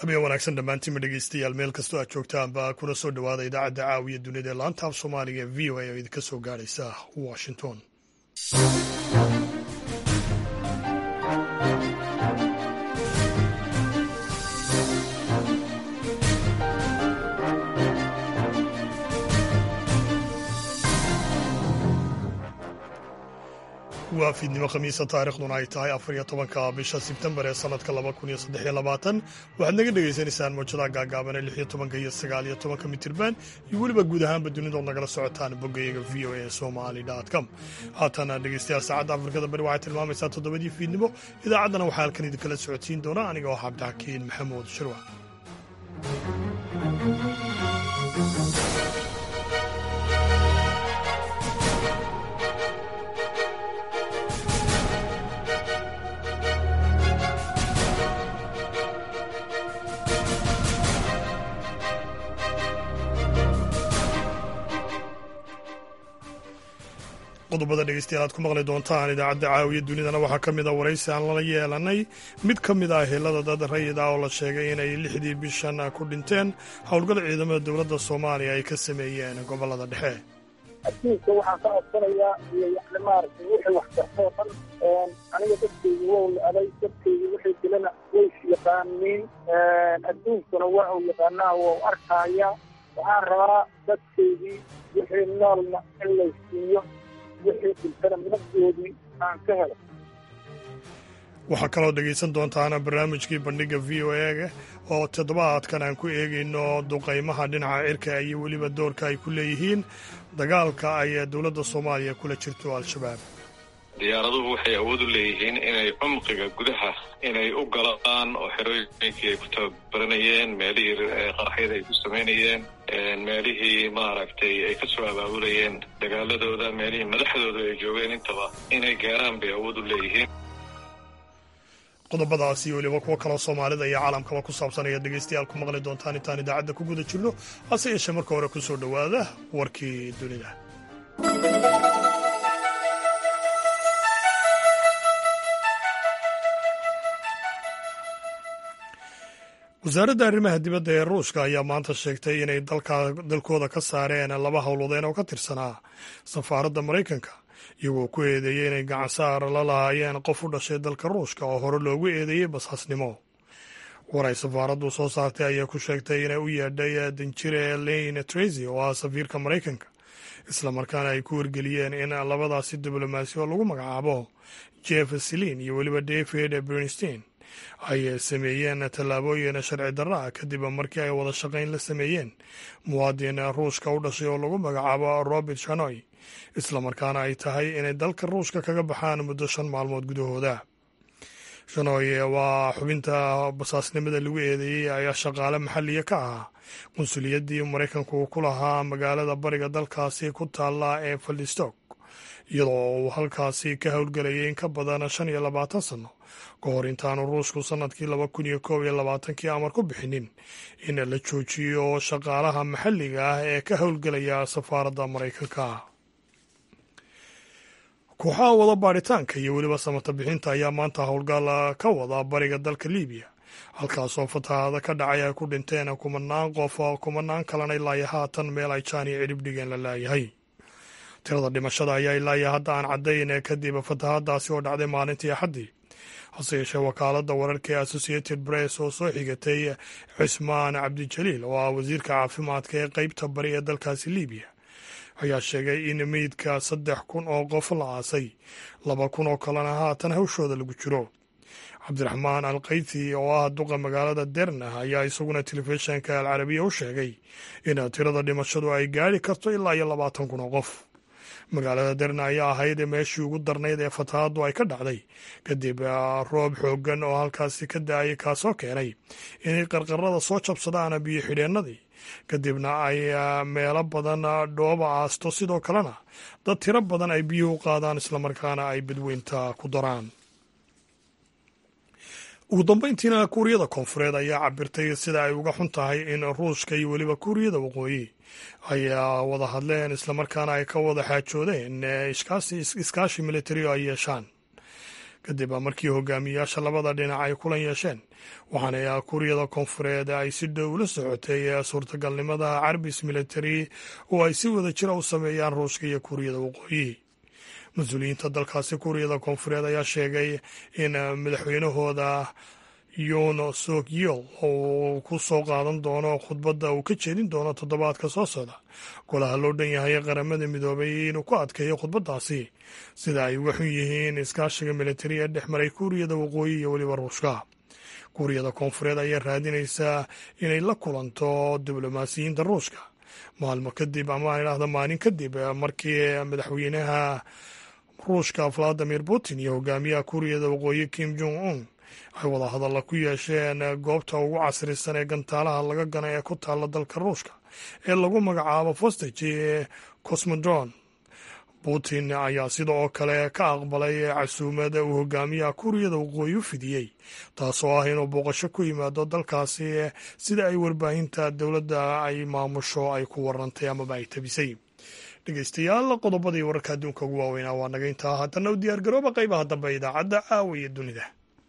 habeen wanaagsan dhammaantiinma dhegeystayaal meel kastoo aad joogtaanba kuna soo dhowaada idaacadda caawiya dunida ee laanta af soomaaliga ee v o a oo idinka soo gaadhaysa washington waa fiidnimo khamiisa taarikhduna ay tahay afar iyo tobanka bisha sebtembar ee sanadka laba kun iyo saddex iyo labaatan waxaad naga dhagaysanaysaan mawjadaha gaagaaban ee lix iyo tobanka iyo sagaal iyo tobanka mitirban iyo weliba guud ahaanba dunidood nagala socotaan boggayaga v o a somali com haatana dhegeystayaal saacadda afrikada bari waxay tilmaamaysaa toddobadii fiidnimo idaacaddana waxaa halkan idinkala socodsiin doona aniga oo cabdixakiin maxamuud shirwa qodobada dhegeystayaal aad ku maqli doontaan idaacadda caawiya dunidana waxaa ka mid a waraysi aan lala yeelanay mid ka mid ah helada dad rayid ah oo la sheegay inay lixdii bishan ku dhinteen howlgal ciidamada dowladda soomaaliya ay ka sameeyeen gobolada dhexe adduunka waxaan ka codsanayaa iyo yani maaragtay wixii wax kartoo dhan aniga dadkeygi wow la-aday dadkeygi wixii dilana ways yaqaaniin adduunkuna waa uu yaqaanaa wou arkaaya waxaan rabaa dadkeygii wixii noolna in laysiiyo waxaa kaloo dhegaysan doontaana barnaamijkii bandhiga v o a oo toddobaadkan aan ku eegayno duqaymaha dhinaca cirka iyo weliba doorka ay ku leeyihiin dagaalka ay dowladda soomaaliya kula jirto al-shabaab diyaaraduhu waxay awood u leeyihiin inay cumqiga gudaha inay u galaan oo xerooyinkii ay ku tababaranayeen meelihii qaraxyada ay ku samaynayeen meelihii maaragtay ay ka soo abaabulayeen dagaaladooda meelihii madaxdooda ay joogeen intaba inay gaaraan bay awood u leeyihiin qodobadaasi iyo weliba kuwo kaloo soomaalida iyo caalamkaba ku saabsan ayaad dhegaystayaal ku maqli doontaan intaan idaacadda ku guda jirno hase yeeshee marka hore ku soo dhowaada warkii dunida wasaaradda arrimaha dibadda ee ruushka ayaa maanta sheegtay inay dalkooda ka saareen laba howlwadeen oo ka tirsanaa safaaradda maraykanka iyagoo ku eedeeyey inay gacansaar la lahaayeen qof u dhashay dalka ruushka oo hore loogu eedeeyey basaasnimo war ay safaaraddu soo saartay ayaa ku sheegtay inay u yeedhay danjire lane tracy oo ah safiirka maraykanka islamarkaana ay ku wargeliyeen in labadaasi diblomaasi oo lagu magacaabo jeff selin iyo weliba david bernstein ay sameeyeen tallaabooyin sharci darra ah kadib markii ay wada shaqayn la sameeyeen muwaadin ruushka u dhashay oo lagu magacaabo robert shanoy islamarkaana ay tahay inay dalka ruushka kaga baxaan muddo shan maalmood gudahooda shanoy waa xubinta basaasnimada lagu eedeeyey ayaa shaqaale maxalliya ka ahaa qunsuliyaddii maraykanku ku lahaa magaalada bariga dalkaasi ku taalla ee faldistok iyadoo uu halkaasi ka howlgelayay in ka badan shan iyo labaatan sanno ka hor intaanu ruushku sannadkii laba kun iyo koob iyo labaatankii amar ku bixinin in la joojiyo shaqaalaha maxalliga ah ee ka howlgelaya safaaradda maraykanka kooxaha wada baadhitaanka iyo weliba samata bixinta ayaa maanta howlgal ka wada bariga dalka libiya halkaasoo fatahaada ka dhacay ay ku dhinteen kumanaan qof kumanaan kalena ilaayo haatan meel ay jaaniya cidhib dhigeen la laayahay tirada dhimashada ayaa ilaayo hadda aan caddayn kadib fatahaadaasi oo dhacday maalintii axaddii hase yeeshee wakaaladda wararka ee associated press oo soo xigatay cismaan cabdijaliil oo ah wasiirka caafimaadka ee qeybta bari ee dalkaasi libiya ayaa sheegay in meydka saddex kun oo qof la aasay laba kun oo kalena haatan hawshooda lagu jiro cabdiraxmaan al kayti oo ah duqa magaalada derna ayaa isaguna telefishinka alcarabiya u sheegay in tirada dhimashadu ay gaari karto ilaa iyo labaatan kun oo qof magaalada derna ayaa ahayd meeshii ugu darnayd ee fatahaaddu ay ka dhacday kadib roob xooggan oo halkaasi ka da-ay kaasoo keenay inay qarqarada soo jabsadaan biyo xidheennadii kadibna ay meelo badan dhooba aasto sidoo kalena dad tiro badan ay biyuhu qaadaan islamarkaana ay badweynta ku daraan ugu dambeyntiina kuuriyada koonfureed ayaa cabirtay sida ay uga xun tahay in ruushka iyo weliba kuuriyada waqooyi ay wada hadleen islamarkaana ay ka wada xaajoodeen iskaashi militari oo ay yeeshaan kadib markii hogaamiyayaasha labada dhinac ay kulan yeesheen waxaana kuuriyada koonfureed ay si dhow ula socotay suurtagalnimada carbis military oo ay si wada jira u sameeyaan ruushka iyo kuuriyada waqooyi mas-uuliyiinta dalkaasi kuuriyada koonfureed ayaa sheegay in madaxweynahooda yoon sok yol oo ku soo qaadan doono khudbadda uu ka jeedin doono toddobaadka soo socda golaha loo dhan yahay qaramada midoobay inuu ku adkeeyo khudbaddaasi sida ay uga xun yihiin iskaashiga militari ee dhex maray kuuriyada waqooyi iyo weliba ruushka kuuriyada koonfureed ayaa raadinaysaa inay la kulanto diblomaasiyiinta ruushka maalmo kadib ama idhaahda maalin kadib markii madaxweynaha ruushka valadimir putin iyo hogaamiyaha kuuriyada waqooyi kim jong un ay wada hadalla ku yeesheen goobta ugu casrisan ee gantaalaha laga gana ee ku taalla dalka ruushka ee lagu magacaabo fostage ee cosmodron putin ayaa sida oo kale ka aqbalay casuumada uu hogaamiyaha kuuriyada waqooyi u fidiyey taasoo ah inuu booqasho ku yimaado dalkaasi sida ay warbaahinta dowladda ay maamusho ay ku warantay amaba ay tabisay dhegeystayaal qodobadii wararka adduunka ugu waaweynaa waa naga intaa haddana u diyaar garooba qaybaha dambe idaacadda caawa iyo dunida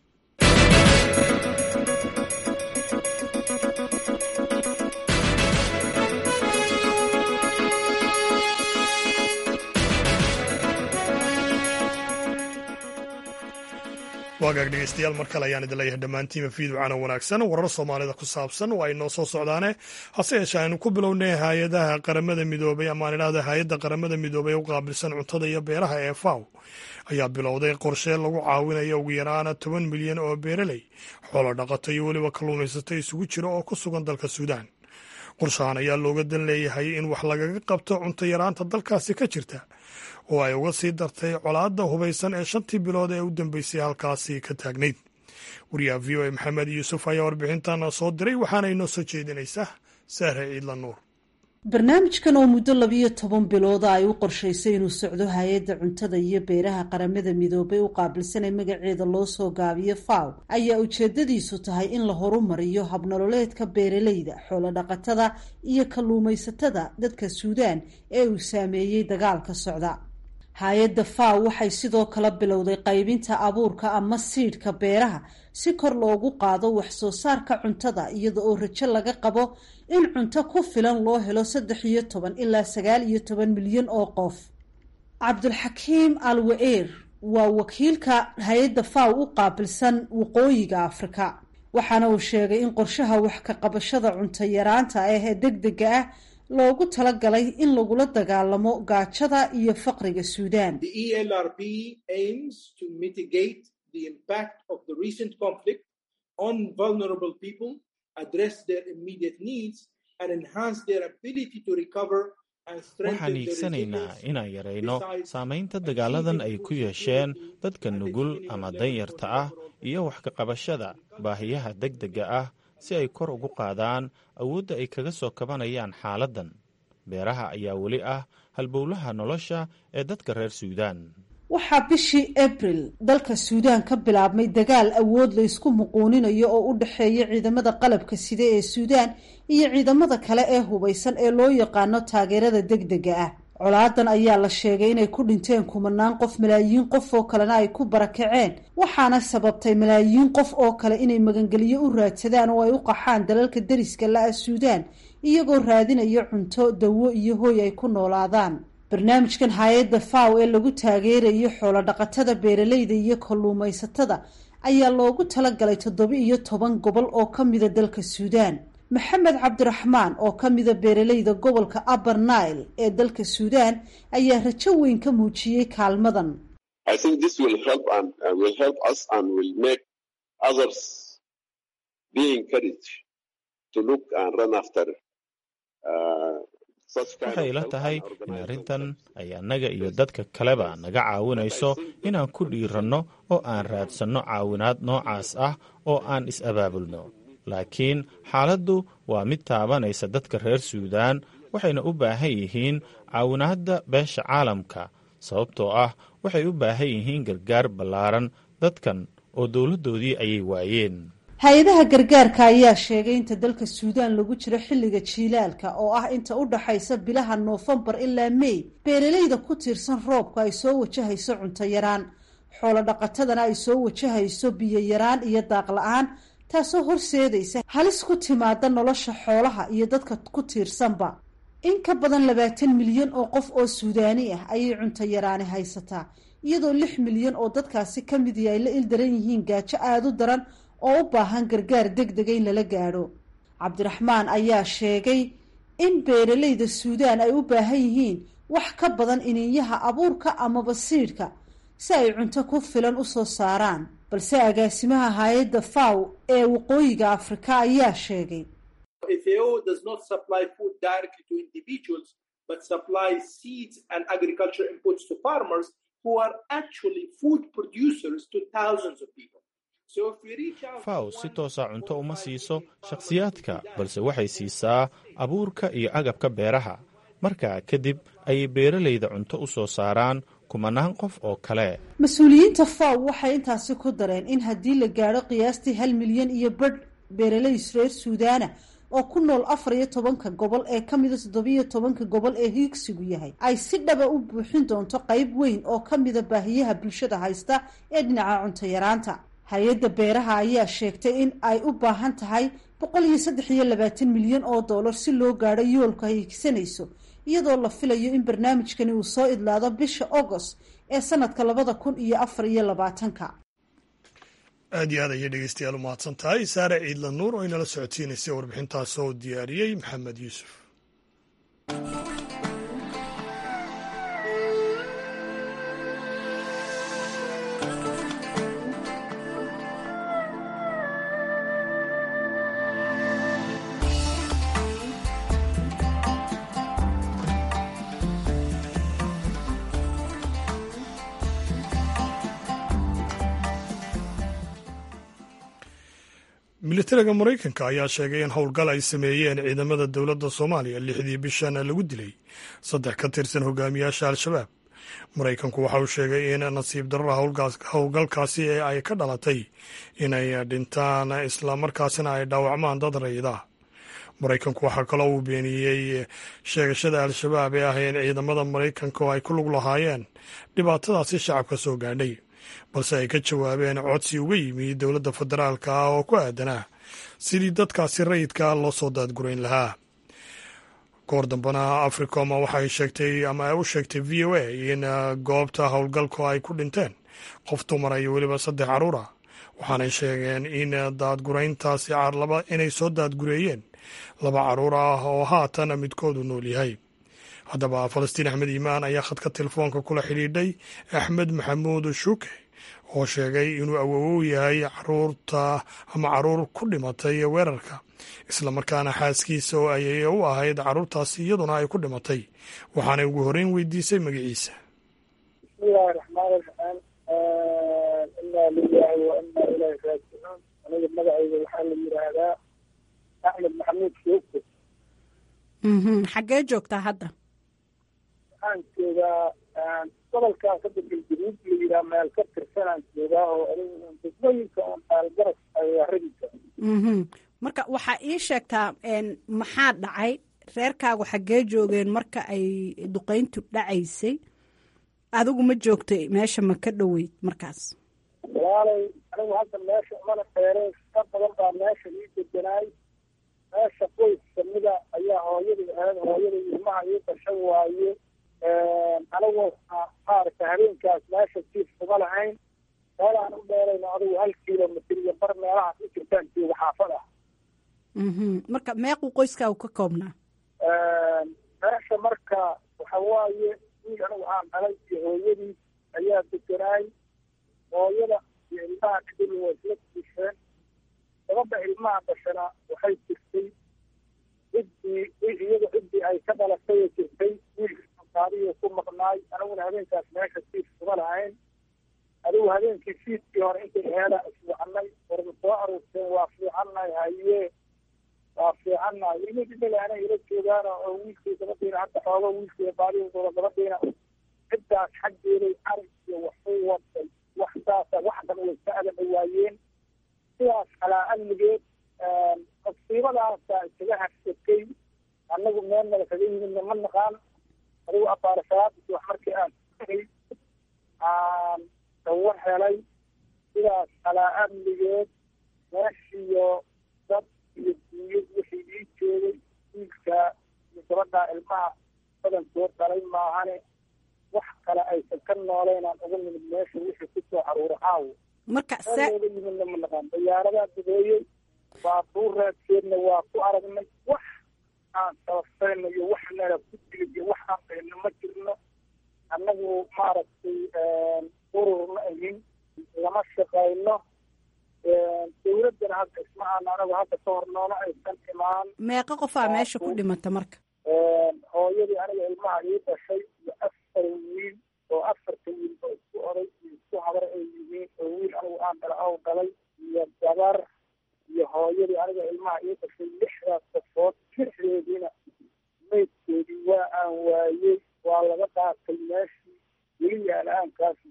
waagaag dhegeystayaal mar kale ayaan idin leeyahay dhammaantiima fiidwacana wanaagsan warar soomaalida ku saabsan waa inoo soo socdaane hase yeeshee aynu ku bilownay hay-adaha qaramada midoobay amaan idhahda hay-adda qaramada midoobay u qaabilsan cuntada iyo beeraha ee faw ayaa bilowday qorshe lagu caawinayo ugu yaraana toban milyan oo beeraley xoolo dhaqato iyo weliba kalluumaysato isugu jira oo ku sugan dalka suudaan qorshahan ayaa looga dan leeyahay in wax lagaga qabto cunto yaraanta dalkaasi ka jirta oo ay uga sii dartay colaadda hubaysan ee shantii bilood ee u dambeysay halkaasi ka taagnayd wariyaha v o a maxamed yuusuf ayaa warbixintan soo diray waxaana inoo soo jeedinaysaa sahre ciidla nuur barnaamijkan oo muddo labiyo toban bilooda ay u qorshaysay inuu socdo hay-adda cuntada iyo beeraha qaramada midoobay u qaabilsanay magaceeda loo soo gaabiyo faw ayaa ujeedadiisu tahay in la horumariyo habnololeedka beeraleyda xoolodhaqatada iyo kalluumaysatada dadka suudaan ee uu saameeyey dagaalka socda hay-adda faw waxay sidoo kale bilowday qaybinta abuurka ama siidhka beeraha si kor loogu qaado wax soo saarka cuntada iyada oo rajo laga qabo in cunto ku filan loo helo saddex iyo toban ilaa sagaal iyo toban milyan oo qof cabdulxakiim al wa-eer waa wakiilka hay-adda faw u qaabilsan waqooyiga afrika waxaana uu sheegay in qorshaha wax ka qabashada cunto yaraanta ah ee deg dega ah loogu talagalay in lagula dagaalamo gaajada iyo faqriga suudaan waxaan hiigsanaynaa inaan yarayno saamaynta dagaaladan ay ku yeesheen dadka nugul ama danyarta ah iyo wax ka qabashada baahiyaha degdega ah si ay kor ugu qaadaan awoodda ay kaga soo kabanayaan xaaladdan beeraha ayaa weli ah halbowlaha nolosha ee dadka reer suudaan waxaa bishii abril dalka suudaan ka bilaabmay dagaal awood la ysku muquuninayo oo u dhexeeya ciidamada qalabka sida ee suudaan iyo ciidamada kale ee hubaysan ee loo yaqaano taageerada degdega ah colaadan ayaa la sheegay inay ku dhinteen kumanaan qof malaayiin qof oo kalena ay ku barakaceen waxaana sababtay malaayiin qof oo kale inay magangeliyo u raadsadaan oo ay u qaxaan dalalka deriska la-a suudaan iyagoo raadinaya cunto dawo iyo hooy ay ku noolaadaan barnaamijkan hay-adda faw ee lagu taageerayo xoolo dhaqatada beeraleyda iyo kalluumaysatada ayaa loogu talagalay toddoba iyo toban gobol oo ka mida dalka suudaan maxamed cabdiraxmaan oo ka mida beeraleyda gobolka upper nile ee dalka suudaan ayaa rajo weyn ka muujiyey kaalmadan waxay ila tahay in arrintan ay annaga iyo dadka kaleba naga caawinayso inaan ku dhiiranno oo aan raadsanno caawinaad noocaas ah oo aan is-abaabulno laakiin xaaladdu waa mid taabanaysa dadka reer suudaan waxayna u baahan yihiin caawinaadda beesha caalamka sababtoo ah waxay u baahan yihiin gargaar ballaaran dadkan oo dowladdoodii ayay waayeen hay-adaha gargaarka ayaa sheegay inta dalka suudaan lagu jiro xilliga jiilaalka oo ah inta u dhaxaysa bilaha noofembar ilaa mey beeraleyda ku tiirsan roobka ay soo wajahayso cunto yaraan xoolo dhaqatadana ay soo wajahayso biyo yaraan iyo daaq la-aan taasoo horseedaysa halis ku timaada nolosha xoolaha iyo dadka ku tiirsanba in ka badan labaatan milyan oo qof oo suudaani ah ayay cunto yaraani haysataa iyadoo lix milyan oo dadkaasi ka midii ay la ildaran yihiin gaajo aada u daran oo u baahan gargaar deg dega in lala gaadho cabdiraxmaan ayaa sheegay in beeralayda suudaan ay u baahan yihiin wax ka badan iniinyaha abuurka amaba siidhka si ay cunto ku filan u soo saaraan balse agaasimaha hay-adda faw ee waqooyiga afrika ayaa sheegay faw si toosa cunto uma siiso shakhsiyaadka balse waxay siisaa abuurka iyo agabka beeraha markaa kadib ayay beeralayda cunto u soo saaraan kumanaan qof oo kale mas-uuliyiinta faw waxay intaasi ku dareen in haddii la gaadho qiyaastii hal milyan iyo badh beeralay reer suudaana oo ku nool afar iyo tobanka gobol ee ka mida toddobiyo tobanka gobol ee hiigsigu yahay ay si dhaba u buuxin doonto qayb weyn oo ka mida baahiyaha bulshada haysta ee dhinaca cunto yaraanta hay-adda beeraha ayaa sheegtay in ay u baahan tahay boqol iyo saddex iyo labaatan milyan oo dollar si loo gaadho yoolka ay higsanayso iyadoo la filayo in barnaamijkani uu soo idlaado bisha agost ee sanadka labada kun iyo afar iyo labaatanka aad iyo aad ayay dhegeystayaal u mahadsan tahay saare ciidla nuur oo inala socodsiinaysay warbixintaas oo diyaariyey maxamed yuusuf militariga maraykanka ayaa sheegay in howlgal ay sameeyeen ciidamada dowladda soomaaliya lixdii bishan lagu dilay saddex ka tirsan hogaamiyaasha al-shabaab maraykanku waxa uu sheegay in nasiib darada howlgalkaasi ay ka dhalatay inay dhintaan islamarkaasina ay dhaawacmaan dad rayida maraykanku waxaa kaloo uu beeniyey sheegashada al-shabaab ee ah in ciidamada maraykanka oo ay ku lug lahaayeen dhibaatadaasi shacabka soo gaadhay balse ay ka jawaabeen codsi uga yimi dowladda federaalka ah oo ku aadanaa sidii dadkaasi rayidka loo soo daadgurayn lahaa goor dambena africom waxay sheegtay ama ay u sheegtay v o a in goobta howlgalku ay ku dhinteen qof dumara iyo weliba saddex caruur ah waxaanay sheegeen in daadgurayntaasi inay soo daadgureeyeen laba caruur ah oo haatan midkoodu nool yahay haddaba falastiin axmed iimaan ayaa khadka telefoonka kula xidhiidhay axmed maxamuud shuuke oo sheegay inuu awowow yahay caruurta ama caruur ku dhimatay weerarka islamarkaana xaaskiisa oo ayay u ahayd caruurtaasi iyaduna ay ku dhimatay waxaanay ugu horreyn weydiisay magaciisa bismillahi raxmaani raxiim inaa lilahi wa inaa ilaahi raajicuun aniga magacayga waxaa la yidhaahdaa axmed maxamuud shuuke xaggee joogtaa hadda waxaan joogaa gobolkan ka degan januud la yidhaha meel ka tirsanaan joogaa oo degmooyinka on aalgaras ayaaradiisa marka waxaa ii sheegtaa maxaa dhacay reerkaagu xaggee joogeen marka ay duqeyntu dhacaysay adigu ma joogtay meesha ma ka dhoweyd markaas walaalay anigu hadda meesha umana dheereen ka badan baa meesha ii deganaay meesha qoys kamida ayaa hooyadii ahayd hooyada ilmaha ii dashan waaye anigu maaragta habeenkaas meesha jiif kuma lahayn meel aan u dheerayno adigu hal kilomitr iyo bar meelahaas u jirtaan jooga xaafad ah marka meequu qoyskaagu ka koobnaa meesha marka waxa waaye wiil anigu aan dhalay iyo hooyadii ayaa deganaay hooyada iyo ilmaha kadib waa isla diisheen gabadha ilmaha dhashana waxay jirtay ciddii iyada ciddii ay ka dhalatay jirtay wiilka qaadiyo ku maqnaay aniguna habeenkaas meesha siif kuma lahayn adigu habeenkii fiidkii hore intay heeda isfiicnay warma soo aruurteen waa fiicannahay haye waa fiicannahay ilmi dhimilana ila joogaan oo wiilkii gabadhiina hadda xoogo wiilkii baadidooda gabadhiina ciddaas xaggeeday arag iyo waxu waday wax saasa wax dhan way ka adan dhawaayeen sidaas calaa amnigeed masiibadaasa isaga harsatay annagu meel nala kaga yimidna ma naqaan adigu abaara salaadis wax markii aan aan war helay sidaas calaa amnigeed meeshiyo dad iyo duuyo wixii ii joogay wiilkaa iyo gabadhaa ilmaha badankood dhalay maahane wax kale aysan ka nooleynaan uga nimid meesha wixii kusoo caruura caawo marka meel looga yimidna ma naqaan dayaaradaa dubeeyey baabuur raadkeedna waa ku aragnay wax aan sababsayno iyo wax nala ku dilid iyo wax aan qayno ma jirno annagu maaragtay ururna ahin lama shaqayno dawladdana hadda isma aan anagu hadda ka hor noona aysan imaan meeqa qofaa meesha ku dhimata marka hooyadii aniga ilmaha ii dhashay iyo afar wiil oo afarta wiilba isku oday iyo isku habar ay yihiin oo wiil anigu aan dhala ow dhalay iyo gabar iyo hooyadii aniga ilmaha ii dhashay lixdaas qofood lixdeediina maydkoodii waa aan waayey waa laga qaatay meeshii weli yaala-aankaasi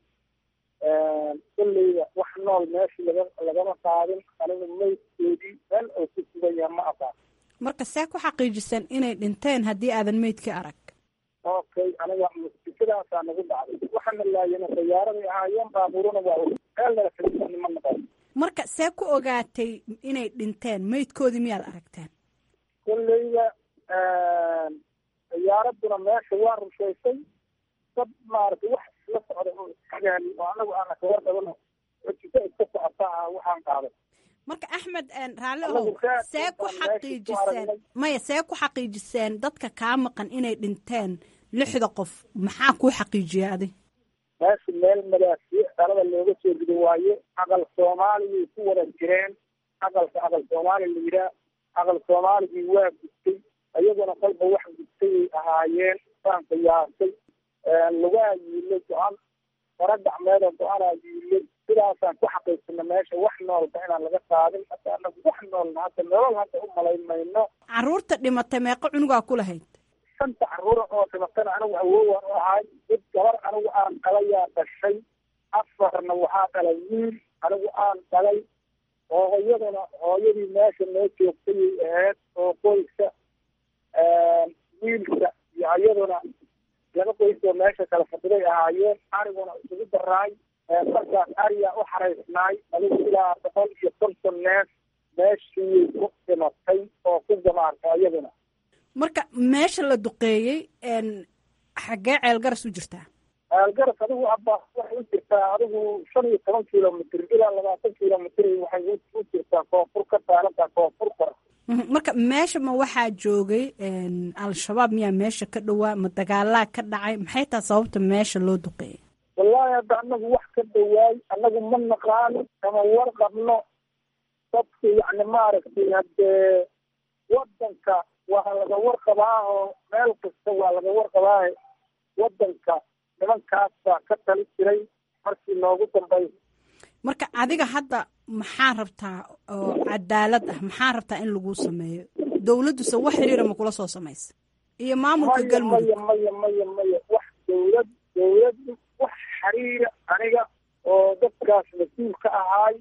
kolleyda wax nool meeshii laga lagama qaadin anigu maydkoodii meel oo ku sugan yaha ma aqaan marka see ku xaqiijisan inay dhinteen haddii aadan meydka arag okay aniga musikadaasaa nagu dhacday waxaana laayana dayaaraday ahaayeen baabuurana waa meel nala fadhiisani ma naqan marka see ku ogaatay inay dhinteen meydkoodii miyaad aragteen kolleyda diyaaraduna meesha waa rushaysay dad maaragtay wax isla socda oo isxagaali oo anagu aana kaga qabano xojika iska socota ah waxaan qaaday marka axmed raalli ohow see ku xaqiijiseen maya see ku xaqiijiseen dadka kaa maqan inay dhinteen lixda qof maxaa kuu xaqiijiya adi meesha meel madaasiic dhalada looga soo rido waaye aqal soomaaligay ku wada jireen aqalka aqal soomaali la yidhaah aqal soomaaligii waa gudtay iyaguna kolba wax gudtay ay ahaayeen saan qiyaasay lugaa yiilay go-an fara gacmeeda go-anaa yiilay sidaasaan ku xaqiirsana meesha wax noolba inaan laga qaadin hadda anagu wax noolna hadda nolol hadda u malayn mayno caruurta dhimatay meeqa cunugaa ku lahayd shanta caruura oo dhimatana anigu awoowaan u ahay mid gabar anigu aan dhalayaa dhashay afarna waxaa dhalay wiil anigu aan dhalay hooyaduna hooyadii meesha noo joogtayay ahayd oo qoyska wiilka iyo iyaduna laba qoys oo meesha kala fadhiday ahaayeen ariguna isugu daraay markaas ariyaa u xaraysnaay adigu ilaa boqol iyo konton neef meeshii ku dhimatay oo ku gamaartay iyaduna marka meesha la duqeeyey xaggee ceelgaras u jirtaa ceelgaras adigu abba waxay u jirtaa adigu shan iyo toban kilomitr ilaa labaatan kilomitr waxay u jirtaa koonfur ka saarantaa koonfur kora marka meesha ma waxaa joogay al-shabaab miyaa meesha ka dhowaa ma dagaalaa ka dhacay maxay taha sababta meesha loo duqeeyay wallaahi hadda anagu wax ka dhawaay anagu ma naqaano kama war qabno dadka yacni maaragtay haddee wadanka waa laga warqabaa oo meel kasta waa laga warqabaa wadanka nimankaas baa ka tali jiray markii noogu dambaysa marka adiga hadda maxaa rabtaa oo cadaalad ah maxaa rabtaa in lagu sameeyo dawladduse wax xiriira ma kula soo samaysa iyo maamulka maya galmudug maya maya maya maya wax dawlad dawladdu wax xiriira aniga oo dadkaas mas-uul ka ahaay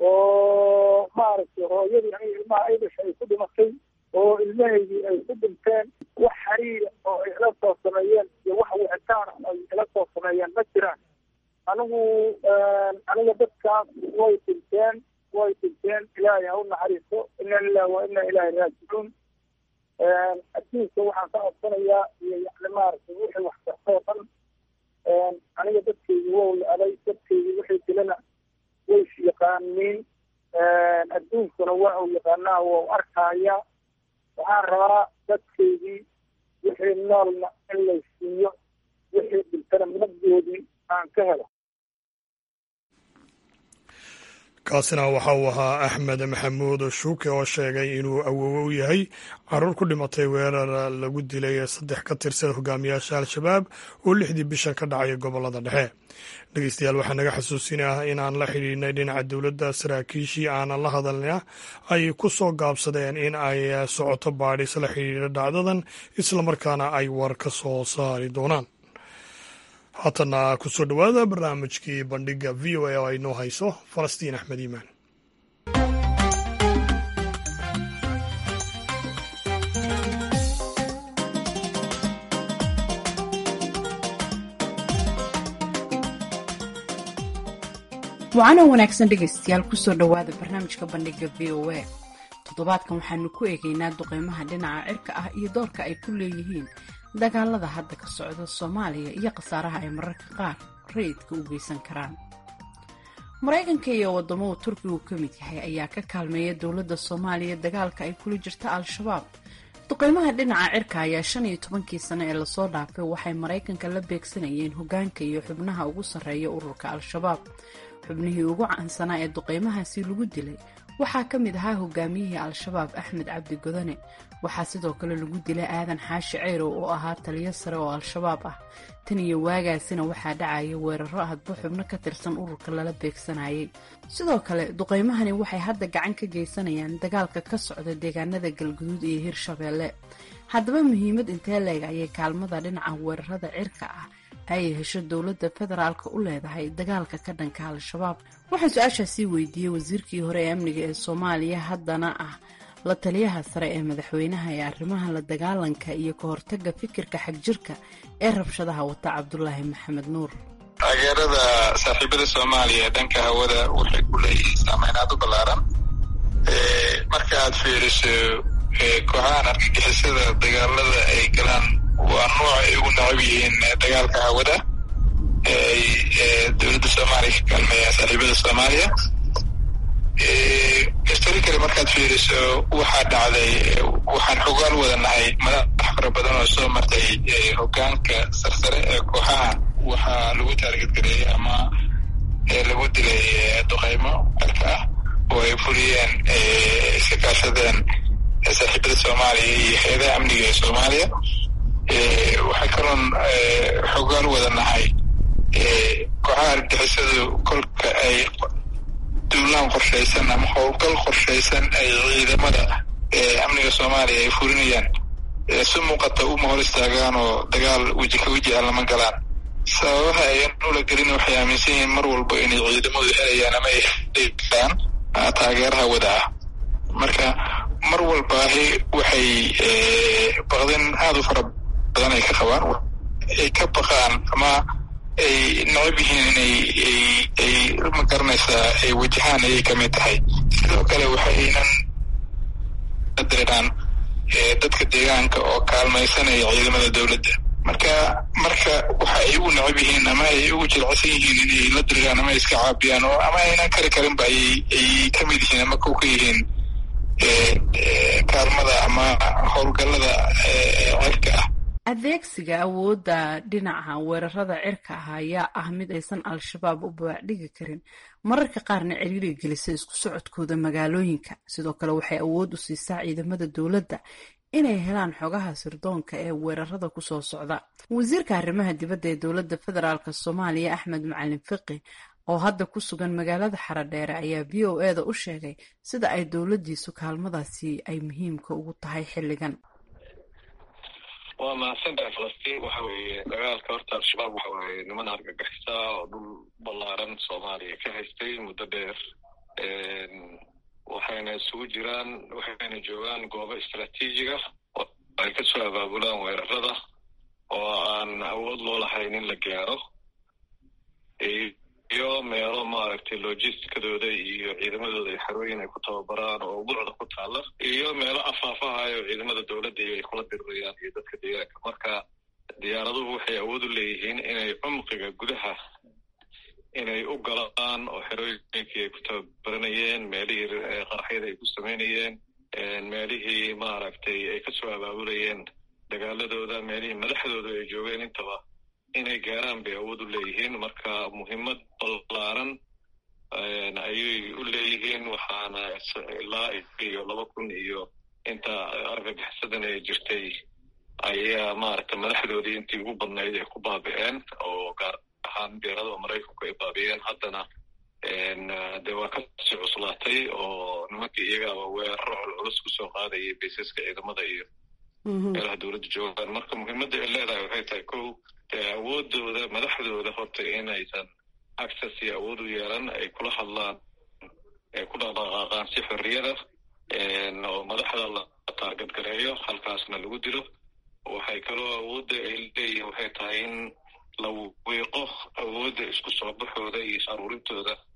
oo maaragtay hooyadii aniga ilmaha ay dhashay ay ku dhimatay oo ilmahaydii ay ku dhinteen wax xiriira oo ay ila soo sameeyeen iyo wax wicitaan ay ila soo sameeyeen ma jiraan anigu aniga dadkaas way dhinteen way dhinteen ilaahay ha u naxariiso ina lilah wa ina ilaahi raajicuun adduunka waxaan ka codsanayaa iyo yani maaragtay wixii wax kartoo dhan aniga dadkeygi wow la aday dadkeygi wixii dilana way is yaqaaniin adduunkuna waa uu yaqaanaa waa u arkaaya waxaan rabaa dadkeygii wixii noolna in lay siiyo wixii dhintana nabdoodii aan ka helo kaasina waxa uu ahaa axmed maxamuud shuuke oo sheegay inuu awoowe u yahay caruur ku dhimatay weerar lagu dilay saddex ka tirsan hogaamiyaasha al-shabaab oo lixdii bishan ka dhacay gobolada dhexe dhegeystayaal waxaa naga xasuusinah inaan la xidhiidhnay dhinaca dowladda saraakiishii aanan la hadalna ay ku soo gaabsadeen in ay socoto baadhis la xidhiidha dhacdadan islamarkaana ay war ka soo saari doonaan haatana kusoo dhowaada barnaamijkii bandhiga v o a oo ay noo hayso falastiin axmed iimaan wacanoo wanaagsan dhegaystayaal kusoo dhowaada barnaamijka bandhiga v o a toddobaadkan waxaanu ku eegaynaa duqeymaha dhinaca cirka ah iyo doorka ay ku leeyihiin dagaalada hadda ka socda soomaaliya iyo khasaaraha ay mararka qaar rayidka u geysan karaan maraykanka iyo wadamo uu turkigu ka mid yahay ayaa ka kaalmeeya dowladda soomaaliya dagaalka ay kula jirta al-shabaab duqeymaha dhinaca cirka ayaa shan iyo tobankii sano ee lasoo dhaafay waxay maraykanka la beegsanayeen hogaanka iyo xubnaha ugu sarreeya ururka al-shabaab xubnihii ugu caansanaa ee duqeymahaasi lagu dilay waxaa ka mid ahaa hogaamiyihii al-shabaab axmed cabdi godane waxaa sidoo kale lagu dilay aadan xaashi ceyrow oo ahaa taliyo sare oo al-shabaab ah tan iyo waagaasina waxaa dhacaya weeraro hadba xubno ka tirsan ururka lala beegsanayay sidoo kale duqeymahani waxay hadda gacan ka geysanayaan dagaalka ka socda deegaanada galguduud iyo hirshabeelle haddaba muhiimad intee leeg ayay kaalmada dhinaca weerarada cirka ah ay hesho dowladda federaalka u leedahay dagaalka ka dhanka al-shabaab waxaan su-aashaasii weydiiyey wasiirkii hore ee amniga ee soomaaliya haddana ah la taliyaha sare ee madaxweynaha ee arrimaha la dagaalanka iyo ka hortaga fikirka xagjirka ee rabshadaha wata cabdulaahi maxamed nuur taageerada saaxiibada soomaaliya dhanka hawada waxay ku leeyihiin saameyn aad u ballaaran marka aad fiiriso kooxahan argagixisada dagaalada ay galaan waa nooc ay ugu nacab yihiin dagaalka hawada ay dowladda soomaaliya ka kaalmeeyaan saaxiibada soomaaliya historically markaad fiiriso waxaa dhacday waxaan xogaal wada nahay madax fara badan oo soo martay hogaanka sarsare ee kooxaha waxaa lagu taargetgareeyey ama lagu dilay duqeymo cirka ah oo ay fuliyeen iska kaashadeen saaxiibada soomaaliya iyo hay-adaha amniga ee soomaaliya waxay kaloon xogaal wada nahay kooxaha argixisadu kolka ay duulaan qorshaysan ama howlgal qorshaysan ay ciidamada amniga soomaaliya ay fulinayaan si muuqata uma hor istaagaan oo dagaal weji ka weji ah lama galaan sababaha ayan ula gelin waxay aaminsan yihiin mar walba inay ciidamadu helayaan ama ay helaan taageeraha wada ah marka mar walbaahi waxay baqdin aada u fara badan ay ka qabaan ay ka baqaan ama ay necab yihiin inay ay ma garanaysaa ay wajahaan ayay ka mid tahay sidoo kale waxaynan dareeraan dadka deegaanka oo kaalmaysanaya ciidamada dowladda marka marka waxa ay ugu necab yihiin ama ay ugu jilcsan yihiin inay la diriraan ama ay iska caabiyaan oo ama aynan kari karinba ayay ay ka mid yihiin ama kow ka yihiin kaalmada ama howlgallada cirka ah adeegsiga awoodda dhinaca weerarada cirka ah ayaa ah mid aysan al-shabaab u babaacdhigi karin mararka qaarna ciriiri gelisa isku socodkooda magaalooyinka sidoo kale waxay awood u siisaa ciidamada dowladda inay helaan xogaha sirdoonka ee weerarada kusoo socda wasiirka arrimaha dibadda ee dowladda federaalk soomaaliya axmed macalin fiqi oo hadda ku sugan magaalada xaradheere ayaa v o eda u sheegay sida ay dowladdiisu kaalmadaasi ay muhiimka ugu tahay xilligan waa mahadsantahay falastiin waxa weeye dagaalka horta al-shabaab waxa weeye niman argagixisa oo dhul ballaaran soomaaliya ka haystay muddo dheer waxayna isugu jiraan waxayna joogaan goobo istraatiijiga oo ay kasoo abaabulaan weerarada oo aan awood loo lahayn in la gaaro iyo meelo maaragtay logisticadooda iyo ciidamadooda ay xarooyin ay ku tababaraan oo buucda ku taalla iyo meelo afaafahayo ciidamada dowladda iyo ay kula dirirayaan iyo dadka deegaanka marka diyaaraduhu waxay awood u leeyihiin inay cumqiga gudaha inay u galaan oo xerooyinkii ay ku tababaranayeen meelihii qaraxyada ay ku samaynayeen meelihii maaragtay ay kasoo abaabulayeen dagaaladooda meelihii madaxdooda ay joogeen intaba inay gaaraan bay awood u leeyihiin marka muhiimad ballaaran ayay u leeyihiin waxaana ilaa iyo laba kun iyo inta argagixisadan ay jirtay ayaa maaragtay madaxdoodii intii ugu badnayd ay ku baabi'een oo gaar ahaan diyaaradaha maraykanku ay baabi'een haddana de waa kasii cuslaatay oo nimankii iyagaaba weeraro culculus kusoo qaadayay baysaska ciidamada iyo meelaha dowladda joogaan marka muhiimadda ay leedahay waxay tahay ko dee awoodooda madaxdooda horta inaysan access iyo awood u yeelan ay kula hadlaan ay ku dhaqdhaqaaqaan si xorriyada oo madaxda la taargadgareeyo halkaasna lagu dilo waxay kaloo awoodda ay leeyihin waxay tahay in la wiiqo awoodda isku soo baxooda iyo is aruurintooda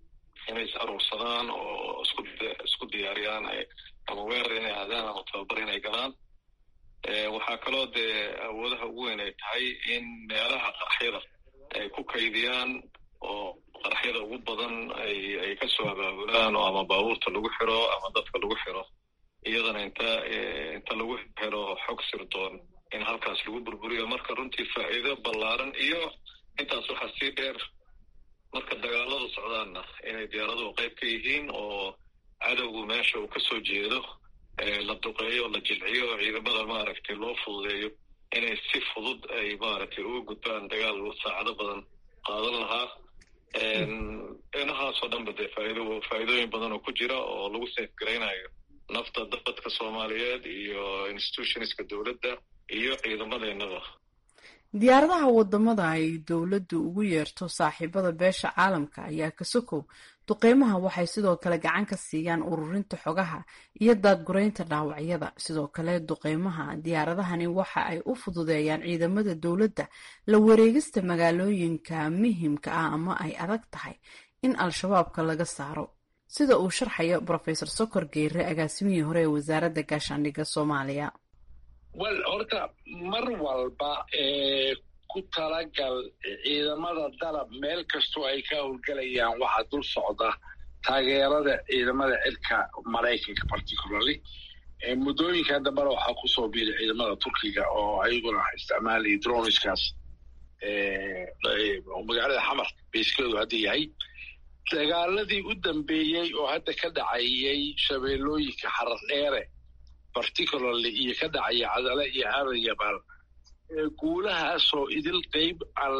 inay is aruursadaan oo isku isku diyaariyaan ama weerar inay aadaan ama tababar inay galaan waxaa kaloo dee awoodaha ugu weyn ay tahay in meelaha qaraxyada ay ku kaydiyaan oo qaraxyada ugu badan ay ay kasoo abaabulaan oo ama baabuurta lagu xiro ama dadka lagu xiro iyadana inta inta lagu xiro xog sirdoon in halkaas lagu burburiyo marka runtii faa'iido ballaaran iyo intaas waxaa sii dheer marka dagaaladu socdaanna inay diyaaraduhu qayb ka yihiin oo cadowgu meesha uu kasoo jeedo la duqeeyo la jilciyo oo ciidamada maaragtay loo fududeeyo inay si fudud ay maaragtay uga gudbaan dagaal saacado badan qaadan lahaa inahaasoo dhanba dee faaido faa'iidooyin badan oo ku jira oo lagu seefgaraynayo nafta dadka soomaaliyeed iyo institutionska dowladda iyo ciidamadeennaba diyaaradaha wadamada ay dowladdu ugu yeerto saaxiibada beesha caalamka ayaa ka sokow duqeymaha waxay sidoo kale gacan ka siiyaan ururinta xogaha iyo daadguraynta dhaawacyada sidoo kale duqeymaha diyaaradahani waxa ay u fududeeyaan ciidamada dowladda la wareegista magaalooyinka muhimka ah ama ay adag tahay in al-shabaabka laga saaro sida uu sharxayo rofesor sokor geere agaasimihii hore ee wasaaradda gaashaandhigga soomaaliya wel horta mar walba ku talagal ciidamada dalab meel kastoo ay ka howlgelayaan waxaa dul socda taageerada ciidamada cirka maraykanka particularly muddooyinka dambana waxaa kusoo biiray ciidamada turkiga oo ayaguna isticmaalaya droniskaas magaalada xamar bayskeedu hadda yahay dagaaladii u dambeeyey oo hadda ka dhacayay shabeellooyinka xarar dheere particularly iyo ka dhacaya cadale iyo aadan yabaal guulahaasoo idil qeyb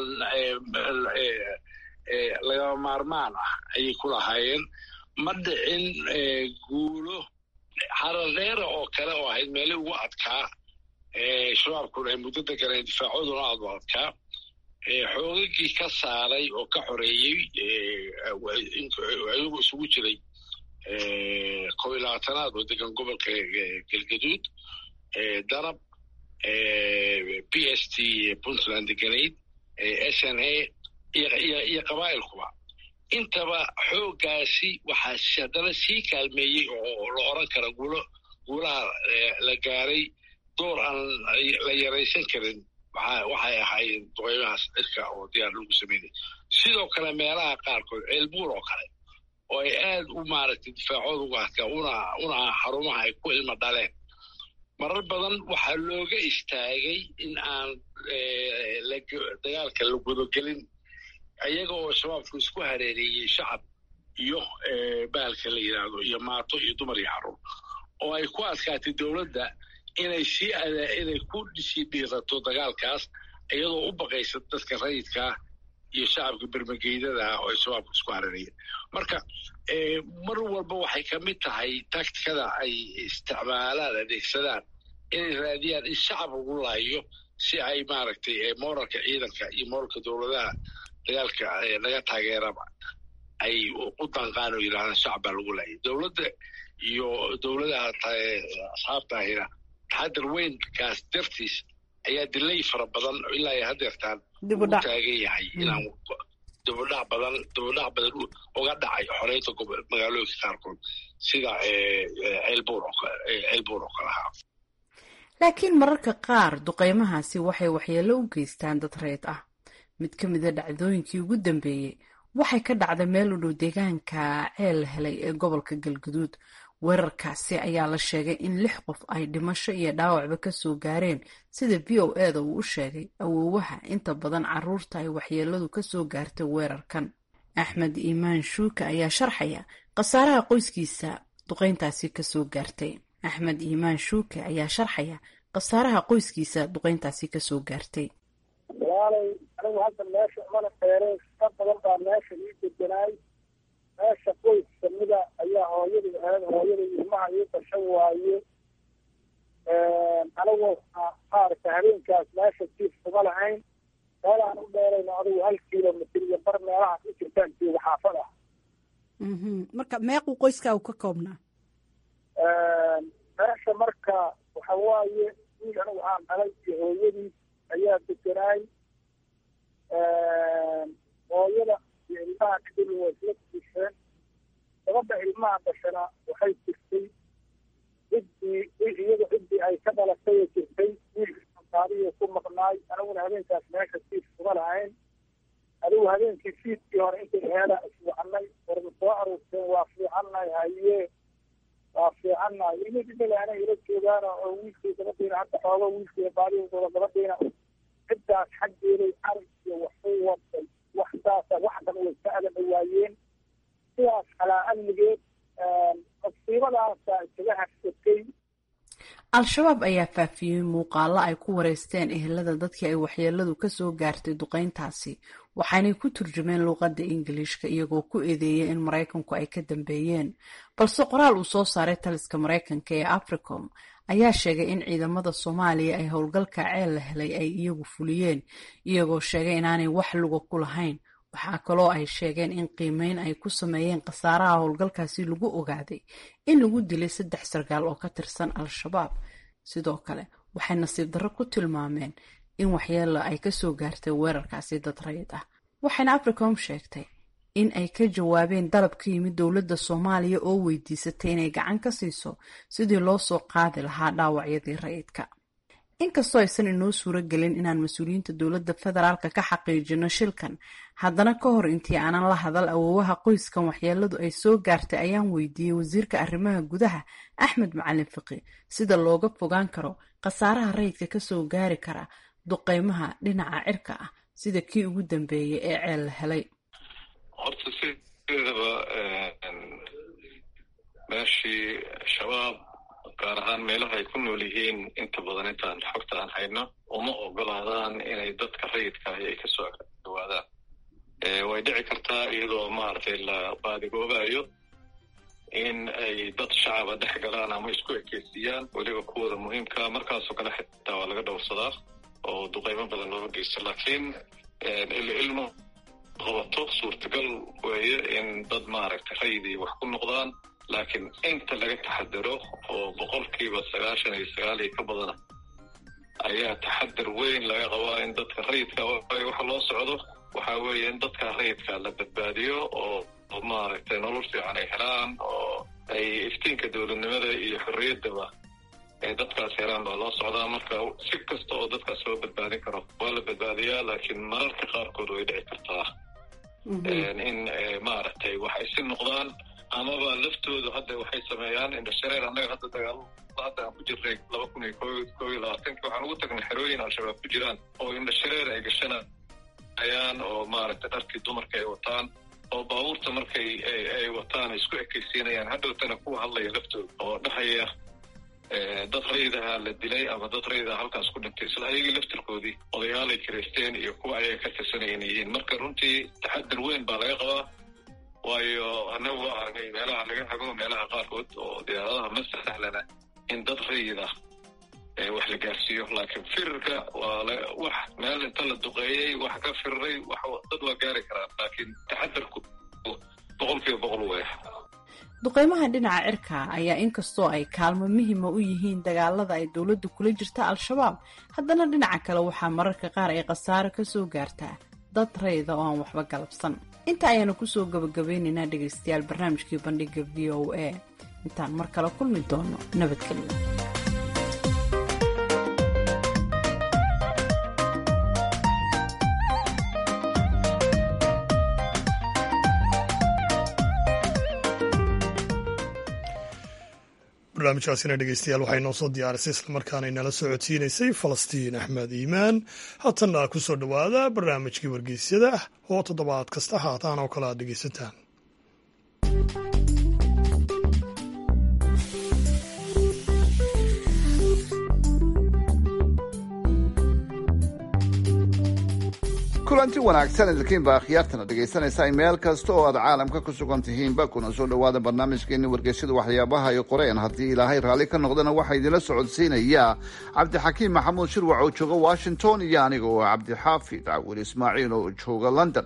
lagama maarmaan ah ayay ku lahaayeen ma dhicin guulo xarar dheere oo kale oo ahayd meelii ugu adkaa shabaabkuna ay muddo deganeen difaacooduna aad u adkaa xoogagii ka saaray oo ka xoreeyey ayagu isugu jiray kob iyo labaatanaad oo degan gobolka galgaduud darab p s t puntland deganayd s n a iyo qabaa'ilkuba intaba xooggaasi waxaa haddana sii kaalmeeyey oo la oran kara guulo guulaha la gaaray door aan la yaraysan karin waxay ahaayeen duqeymahaas cirka oo diyaar lagu sameynay sidoo kale meelaha qaarkood ceelbuur oo kale oo ay aad u maaragtay difaacooda uga adkaa una una xarumaha ay ku ilmo dhaleen marar badan waxaa looga istaagay in aan dagaalka la gudogelin ayaga oo shabaabku isku hareereeyey shacab iyo bahalka la yidhaahdo iyo maato iyo dumar iyo carruur oo ay ku adkaatay dowladda inay sii inay ku sii dhiirato dagaalkaas iyadoo u baqaysa dadka rayidkaa iyo shacabka bermageydada ah oo ay shabaabka isku hareerayeen marka mar walba waxay ka mid tahay taktikada ay isticmaalaan adeegsadaan inay raadiyaan in shacab lagu laayo si ay maaragtay moralka ciidanka iyo moralka dowladaha dagaalka laga taageeraba ay u danqaan oo yidhahdaan shacab baa lagu laayay dowladda iyo dowladaha asxaabta ahina taxadar weynkaas dartiis ayaa dilay fara badan ilaa ay hadeertaan ugu taagan yahay inaan dibudhac badan dibudhac badan uga dhacay xoreynta magaalooyinka qaarkood sida ceelbuur ceelbuur oo kale ahaa laakiin mararka qaar duqeymahaasi waxay waxyeello u geystaan dad reed ah mid ka mida dhacdooyinkii ugu dambeeyey waxay ka dhacday meel u dhow deegaanka ceel helay ee gobolka galguduud weerarkaasi ayaa la sheegay in lix qof ay dhimasho iyo dhaawacba kasoo gaareen sida v o eda uu u sheegay awoowaha inta badan caruurta ay waxyeeladu kasoo gaartay weerarkan axmed iimaan shuuka ayaa sharxaya khasaaraha qoyskiisa duqeyntaasi kasoo gaartay axmed iimaan shuuke ayaa sharxaya khasaaraha qoyskiisa duqeyntaasi kasoo gaartay walaalay anigu hadda meesha umana dheereen ka badan baa meesha ii deganaay meesha qoys kamida ayaa hooyadii ahayd hooyada ilmaha ii dashan waaye anigu maaragta habeenkaas meesha jiif kuma lahayn meel aan u dheerayno adigu hal kilomitr iyo bar meelahaas u jirtaan jooga xaafada marka meequu qoyskaagu ka koobnaa meesha marka waxa waaye wiil anigu aan dhalay iyo hooyadiis ayaa deganaay hooyada iyo ilmaha kadib waa isla diisheen gabadha ilmaha dhashana waxay jirtay ciddii iyada ciddii ay ka dhalatay jirtay wiilka taariyo ku maqnaay aniguna habeenkaas meesha siif kuma lahayn adigu habeenkii fiidkii hore intay heela iswacanay warma soo aruurteen waa fiicannahay haye waa fiicannahay ilmi dhimalaana ila joogaana oo wiilkii gabadhiina hadda xooga wiilkii baadiyadooda gabadhiina ciddaas xaggeeday arag iyo waxu waday wax saasa wax dhan way ka adaba waayeen sidaas calaa amnigeed masiibadaasa isaga hagsatay al-shabaab ayaa faafiyey muuqaalo ay ku wareysteen ehelada dadkii ay waxyeeladu kasoo gaartay duqeyntaasi waxaanay ku turjumeen luuqadda ingiliishka iyagoo ku eedeeyay in maraykanku ay ka dambeeyeen balse qoraal uu soo saaray taliska maraykanka ee africom ayaa sheegay in ciidamada soomaaliya ay howlgalka ceel la helay ay iyagu fuliyeen iyagoo sheegay inaanay wax luga ku lahayn waxaa kaloo ay sheegeen in qiimeyn ay ku sameeyeen khasaaraha howlgalkaasi lagu ogaaday in lagu dilay saddex sarkaal oo ka tirsan al-shabaab sidoo kale waxay nasiib darro ku tilmaameen in waxyeelo ay kasoo gaartay weerarkaasi dad rayid ah waxayna africom sheegtay in ay ka jawaabeen dalab ka yimid dowladda soomaaliya oo weydiisatay inay gacan ka siiso sidii loo soo qaadi lahaa dhaawacyadii rayidka inkastoo aysan inoo suuro gelin inaan mas-uuliyiinta dowladda federaalka ka xaqiijino shilkan haddana ka hor intii aanan la hadal awoowaha qoyskan waxyeeladu ay soo gaartay ayaan weydiiyey wasiirka arrimaha gudaha axmed macalin fiqi sida looga fogaan karo khasaaraha rayidka kasoo gaari kara duqeymaha dhinaca cirka ah sida kii ugu dambeeyay ee ceel la helay horta sideedaba meeshii shabaab gaar ahaan meelaha ay ku nool yihiin inta badan intaan xogta aan hayno uma ogolaadaan inay dadka rayidka ahi ay kasoo dhawaadaan way dhici kartaa iyadoo maaragtay la baadigoobayo in ay dad shacaba dhex galaan ama isku ekeysiiyaan weliba kuwooda muhiimka markaasoo kale xitaa waa laga dhowrsadaa oo duqeymo badan looga geysto laakiin ilmo qabato suurtagal weeye in dad maaragtay rayidii wax ku noqdaan laakiin inta laga taxadaro oo boqolkiiba sagaashan iyo sagaal iyo ka badana ayaa taxadar weyn laga qabaa in dadka rayidka waxa loo socdo waxa weeye in dadka rayidka la badbaadiyo oo maaragtay nolol fiican ay helaan oo ay iftiinka dowladnimada iyo xorriyaddaba ay dadkaas helaan baa loo socdaa marka si kasta oo dadkaas loo badbaadin karo waa la badbaadiyaa laakiin mararka qaarkood way dhici kartaa in maaragtay waxay si noqdaan amaba laftoodu hadda waxay sameeyaan indhashareer annaga hadda dagaal hadda aan ku jirnay laba kun iyo ko iyo labaatanki waxaan ugu tagnay xerooyin al-shabaab ku jiraan oo indhashareer ay gashanayaan oo maaragtay dharkii dumarka ay wataan oo baabuurta markay ay wataan ay isku ekaysiinayaan hadhowtana kuwa hadlaya laftooda oo dhahaya dad raydaha la dilay ama dad raydaha halkaas ku dhintay isla ayagii laftirkoodii odayaalay kiraysteen iyo kuwa ayaga ka tirsanayeen yihiin marka runtii taxadar weyn baa laga qabaa waayo annagu waa aragnay meelaha laga hago meelaha qaarkood oo diyaaradaha ma sahlana in dad rayid ah wax la gaarsiiyo laakiin firirka waa wax meel inta la duqeeyey wax ka firiray dad waa gaari karaan laakiin taxadarku boqolkiiba boqol weya duqeymaha dhinaca cirka ayaa inkastoo ay kaalmo muhima u yihiin dagaalada ay dowladdu kula jirta al-shabaab haddana dhinaca kale waxaa mararka qaar ay khasaaro kasoo gaartaa dad rayda oo aan waxba galabsan inta ayaanu kusoo gabagabeynaynaa dhegaystayaal barnaamijkii bandhiga v o a intaan mar kale kulmi doono nabadgelyo barnaamijkaasina dhegeystayaal waxay noo soo diyaarisay islamarkaana inala socodsiinaysay falastiin axmed iimaan haatanna ku soo dhowaada barnaamijkii wargeysyada oo toddobaad kasta haataan oo kale aad dhegeysataan kulanti wanaagsan idinkiinba akhyaartana dhegaysanaysaa meel kasta oo aad caalamka ku sugan tihiinba kuna soo dhowaada barnaamijkeeni wargeysyada waxyaabaha ay qoreen haddii ilaahay raalli ka noqdana waxaa idinla socodsiinaya cabdixakiim maxamuud shirwac oo jooga washington iyo aniga oo cabdixaafid cawil ismaaciil oo jooga london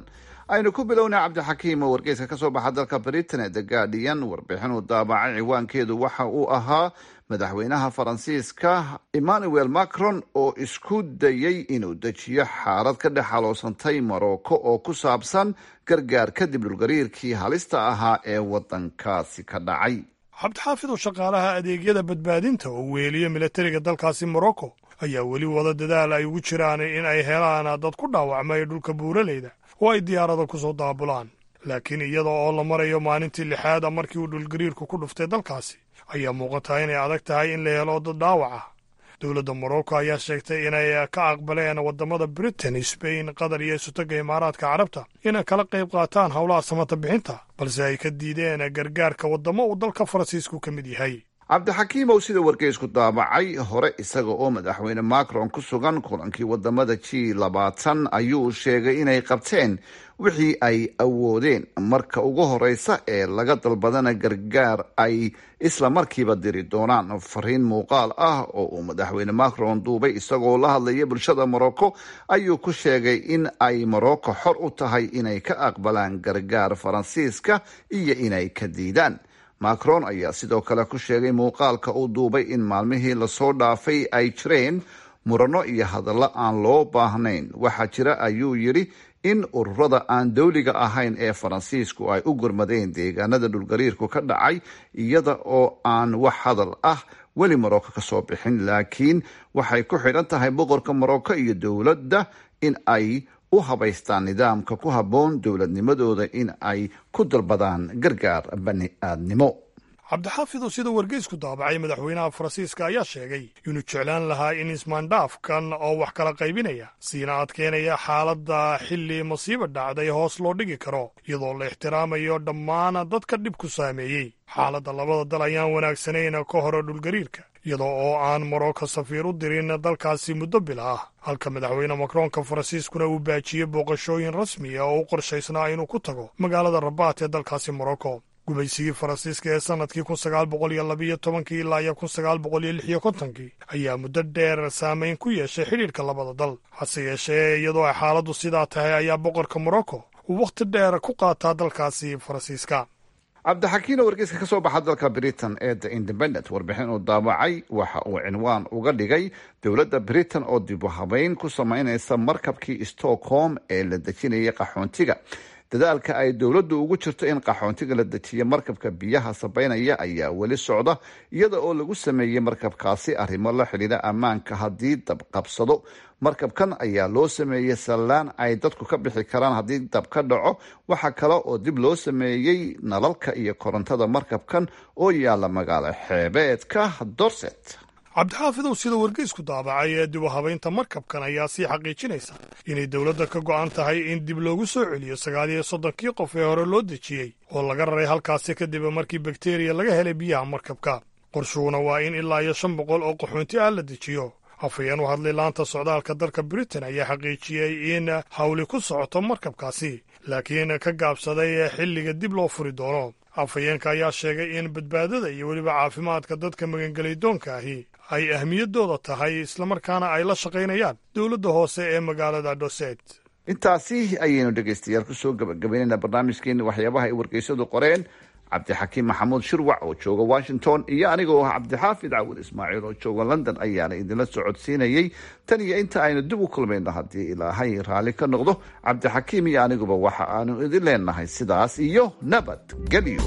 aynu ku bilownay cabdixakiim oo wargeyska ka soo baxa dalka britain ee the guardian warbixin uu daabacay ciwaankeedu waxa uu ahaa madaxweynaha faransiiska emmanuel macron oo isku dayey inuu dejiyo xaalad ka dhex xaloosantay morocco oo ku saabsan gargaar kadib dhulgariirkii halista ahaa ee waddankaasi ka dhacay cabdixaafid oo shaqaalaha adeegyada badbaadinta oo weeliya milatariga dalkaasi morocco ayaa weli wada dadaal ay ugu jiraan in ay helaan dad ku dhaawacmay dhulka buuraleyda oo ay diyaarada ku soo daabulaan laakiin iyada oo la marayo maalintii lixaad a markii uu dhulgariirku ku dhuftay dalkaasi ayaa muuqataa inay adag tahay in la helo dad dhaawac ah dowladda morocco ayaa sheegtay inay ka aqbaleen waddamada britain sbain qatar iyo isutagga imaaraadka carabta inay kala qayb qaataan howlaha samata bixinta balse ay ka diideen gargaarka waddamo uu dalka faransiisku ka mid yahay cabdixakiimow sida wargeysku daabacay hore isaga oo madaxweyne macron ku sugan kulankii wadamada g labaatan ayuu sheegay inay qabteen wixii ay awoodeen marka ugu horeysa ee laga dalbadana gargaar ay isla markiiba diri doonaan fariin muuqaal ah oo uu madaxweyne macron duubay isagoo la hadlaya bulshada morocco ayuu ku sheegay in ay morocco xor u tahay inay ka aqbalaan gargaar faransiiska iyo inay ka diidaan macron ayaa sidoo kale ku sheegay muuqaalka uu duubay in maalmihii lasoo dhaafay ay jireen murano iyo hadallo aan loo baahnayn waxaa jira ayuu yidhi in ururada aan dowliga ahayn ee faransiisku ay u gurmadeen deegaanada dhulgariirku ka dhacay iyada oo aan wax hadal ah weli morocco ka soo bixin laakiin waxay ku xidhan tahay boqorka morocco iyo dowladda in ay u habaystaan nidaamka ku habboon dowladnimadooda in ay ku dalbadaan gargaar bani aadnimo cabdixaafid oo sida wargeysku daabacay madaxweynaha faransiiska ayaa sheegay inuu jeclaan lahaa in ismaandhaafkan oo wax kala qaybinaya siina adkeynaya xaaladda xilli masiiba dhacday hoos loo dhigi karo iyadoo la ixtiraamayo dhammaan dadka dhib ku saameeyey xaaladda labada dal ayaan wanaagsanayn ka hore dhulgariirka iyadoo oo aan morocco safiir u dirin dalkaasi muddo bila ah halka madaxweyne macroonka faransiiskuna uu baajiyey booqashooyin rasmi ah oo u qorshaysnaa inuu ku tago magaalada rabaat ee dalkaasi morocco gumaysigii faransiiska ee sannadkii kun sagaal boqol iyo labiyo tobankii ilaa iyo kun sagaal boqol iyo lix iyo kontonkii ayaa muddo dheer saameyn ku yeeshay xidhiirka labada dal hase yeeshee iyadoo ay xaaladdu sidaa tahay ayaa boqorka morocco uu wakhti dheer ku qaataa dalkaasi faransiiska cabdixakiino wargeyska ka soo baxa dalka britain ee the independent warbixin uu daabacay waxa uu cinwaan uga dhigay dowladda britain oo dib u habeyn ku sameyneysa markabkii stockholm ee la dejinayay qaxoontiga dadaalka ay dowladdu ugu jirto in qaxoontiga la dejiyo markabka biyaha sabeynaya ayaa weli socda iyada oo lagu sameeyey markabkaasi arrimo la xidhiidha ammaanka haddii dab qabsado markabkan ayaa loo sameeyey sallaan ay dadku ka bixi karaan haddii dab ka dhaco waxaa kale oo dib loo sameeyey nalalka iyo korontada markabkan oo yaalla magaalo xeebeedka dorset cabdixaafidow sida wargeysku daabacay ee dib u habaynta markabkan ayaa sii xaqiijinaysa inay dowladda ka go'an tahay in dib loogu soo celiyo sagaal iyo soddonkii qof ee hore loo dejiyey oo laga raray halkaasi kadib markii bakteriya laga helay biyaha markabka qorshuhuna waa in ilaa iyo shan boqol oo qaxoonti ah la dejiyo afhayeen u hadlay laanta socdaalka dalka britain ayaa xaqiijiyey in hawli ku socoto markabkaasi laakiin ka gaabsaday xilliga dib loo furi doono afhayeenka ayaa sheegay in badbaadada iyo weliba caafimaadka dadka magangelaydoonka ahi ay ahmiyaddooda tahay islamarkaana ay la shaqaynayaan dowladda hoose ee magaalada doset intaasi ayaynu dhegaystayaal kusoo gabagabaynaynaa barnaamijkeeni waxyaabaha ay wargeysadu qoreen cabdixakiim maxamuud shirwac oo jooga washington iyo aniga oo ah cabdixaafid cawil ismaaciil oo jooga london ayaana idinla socodsiinayey tan iyo inta aynu dib u kulmayno haddii ilaahay raalli ka noqdo cabdixakiim iyo aniguba waxa aanu idin leenahay sidaas iyo nabadgelyo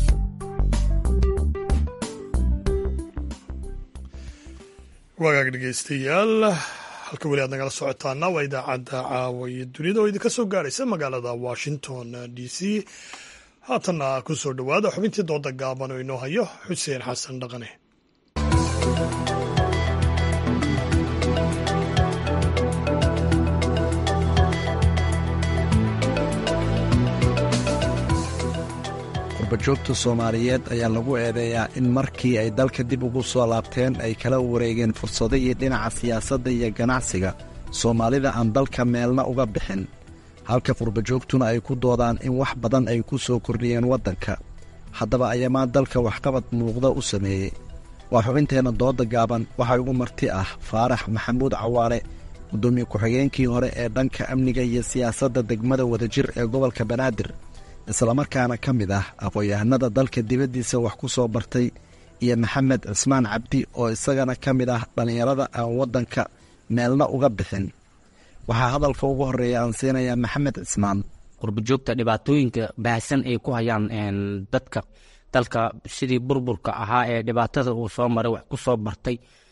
wagaag dhegaystayaal halka weli aad nagala socotaana waa idaacadda caawa iyo dunida oo idinka soo gaaraysa magaalada washington d c haatanna ku soo dhowaada xubintii dooda gaaban oo inoo hayo xuseen xasan dhaqane qurbajoogta soomaaliyeed ayaa lagu eedeeyaa in markii ay dalka dib ugu soo laabteen ay kala wareegeen fursadihii dhinaca siyaasadda iyo ganacsiga soomaalida aan dalka meelna uga bixin halka qurbajoogtuna ay ku doodaan in wax badan ay ku soo kordhiyeen waddanka haddaba ayamaa dalka waxqabad muuqda u sameeyey waa xubinteenna dooda gaaban waxaa ugu marti ah faarax maxamuud cawaale gudoomiye ku-xigeenkii hore ee dhanka amniga iyo siyaasadda degmada wadajir ee gobolka banaadir islamarkaana ka mid ah aqoon-yahanada dalka dibaddiisa wax ku soo bartay iyo maxamed cismaan cabdi oo isagana ka mid ah dhallinyarada aan waddanka meelna uga bixin waxaa hadalka ugu horeeya aan siinayaa maxamed cismaan qurbajoogta dhibaatooyinka baahsan ay ku hayaan dadka dalka sidii burburka ahaa ee dhibaatada uu soo maray wax ku soo bartay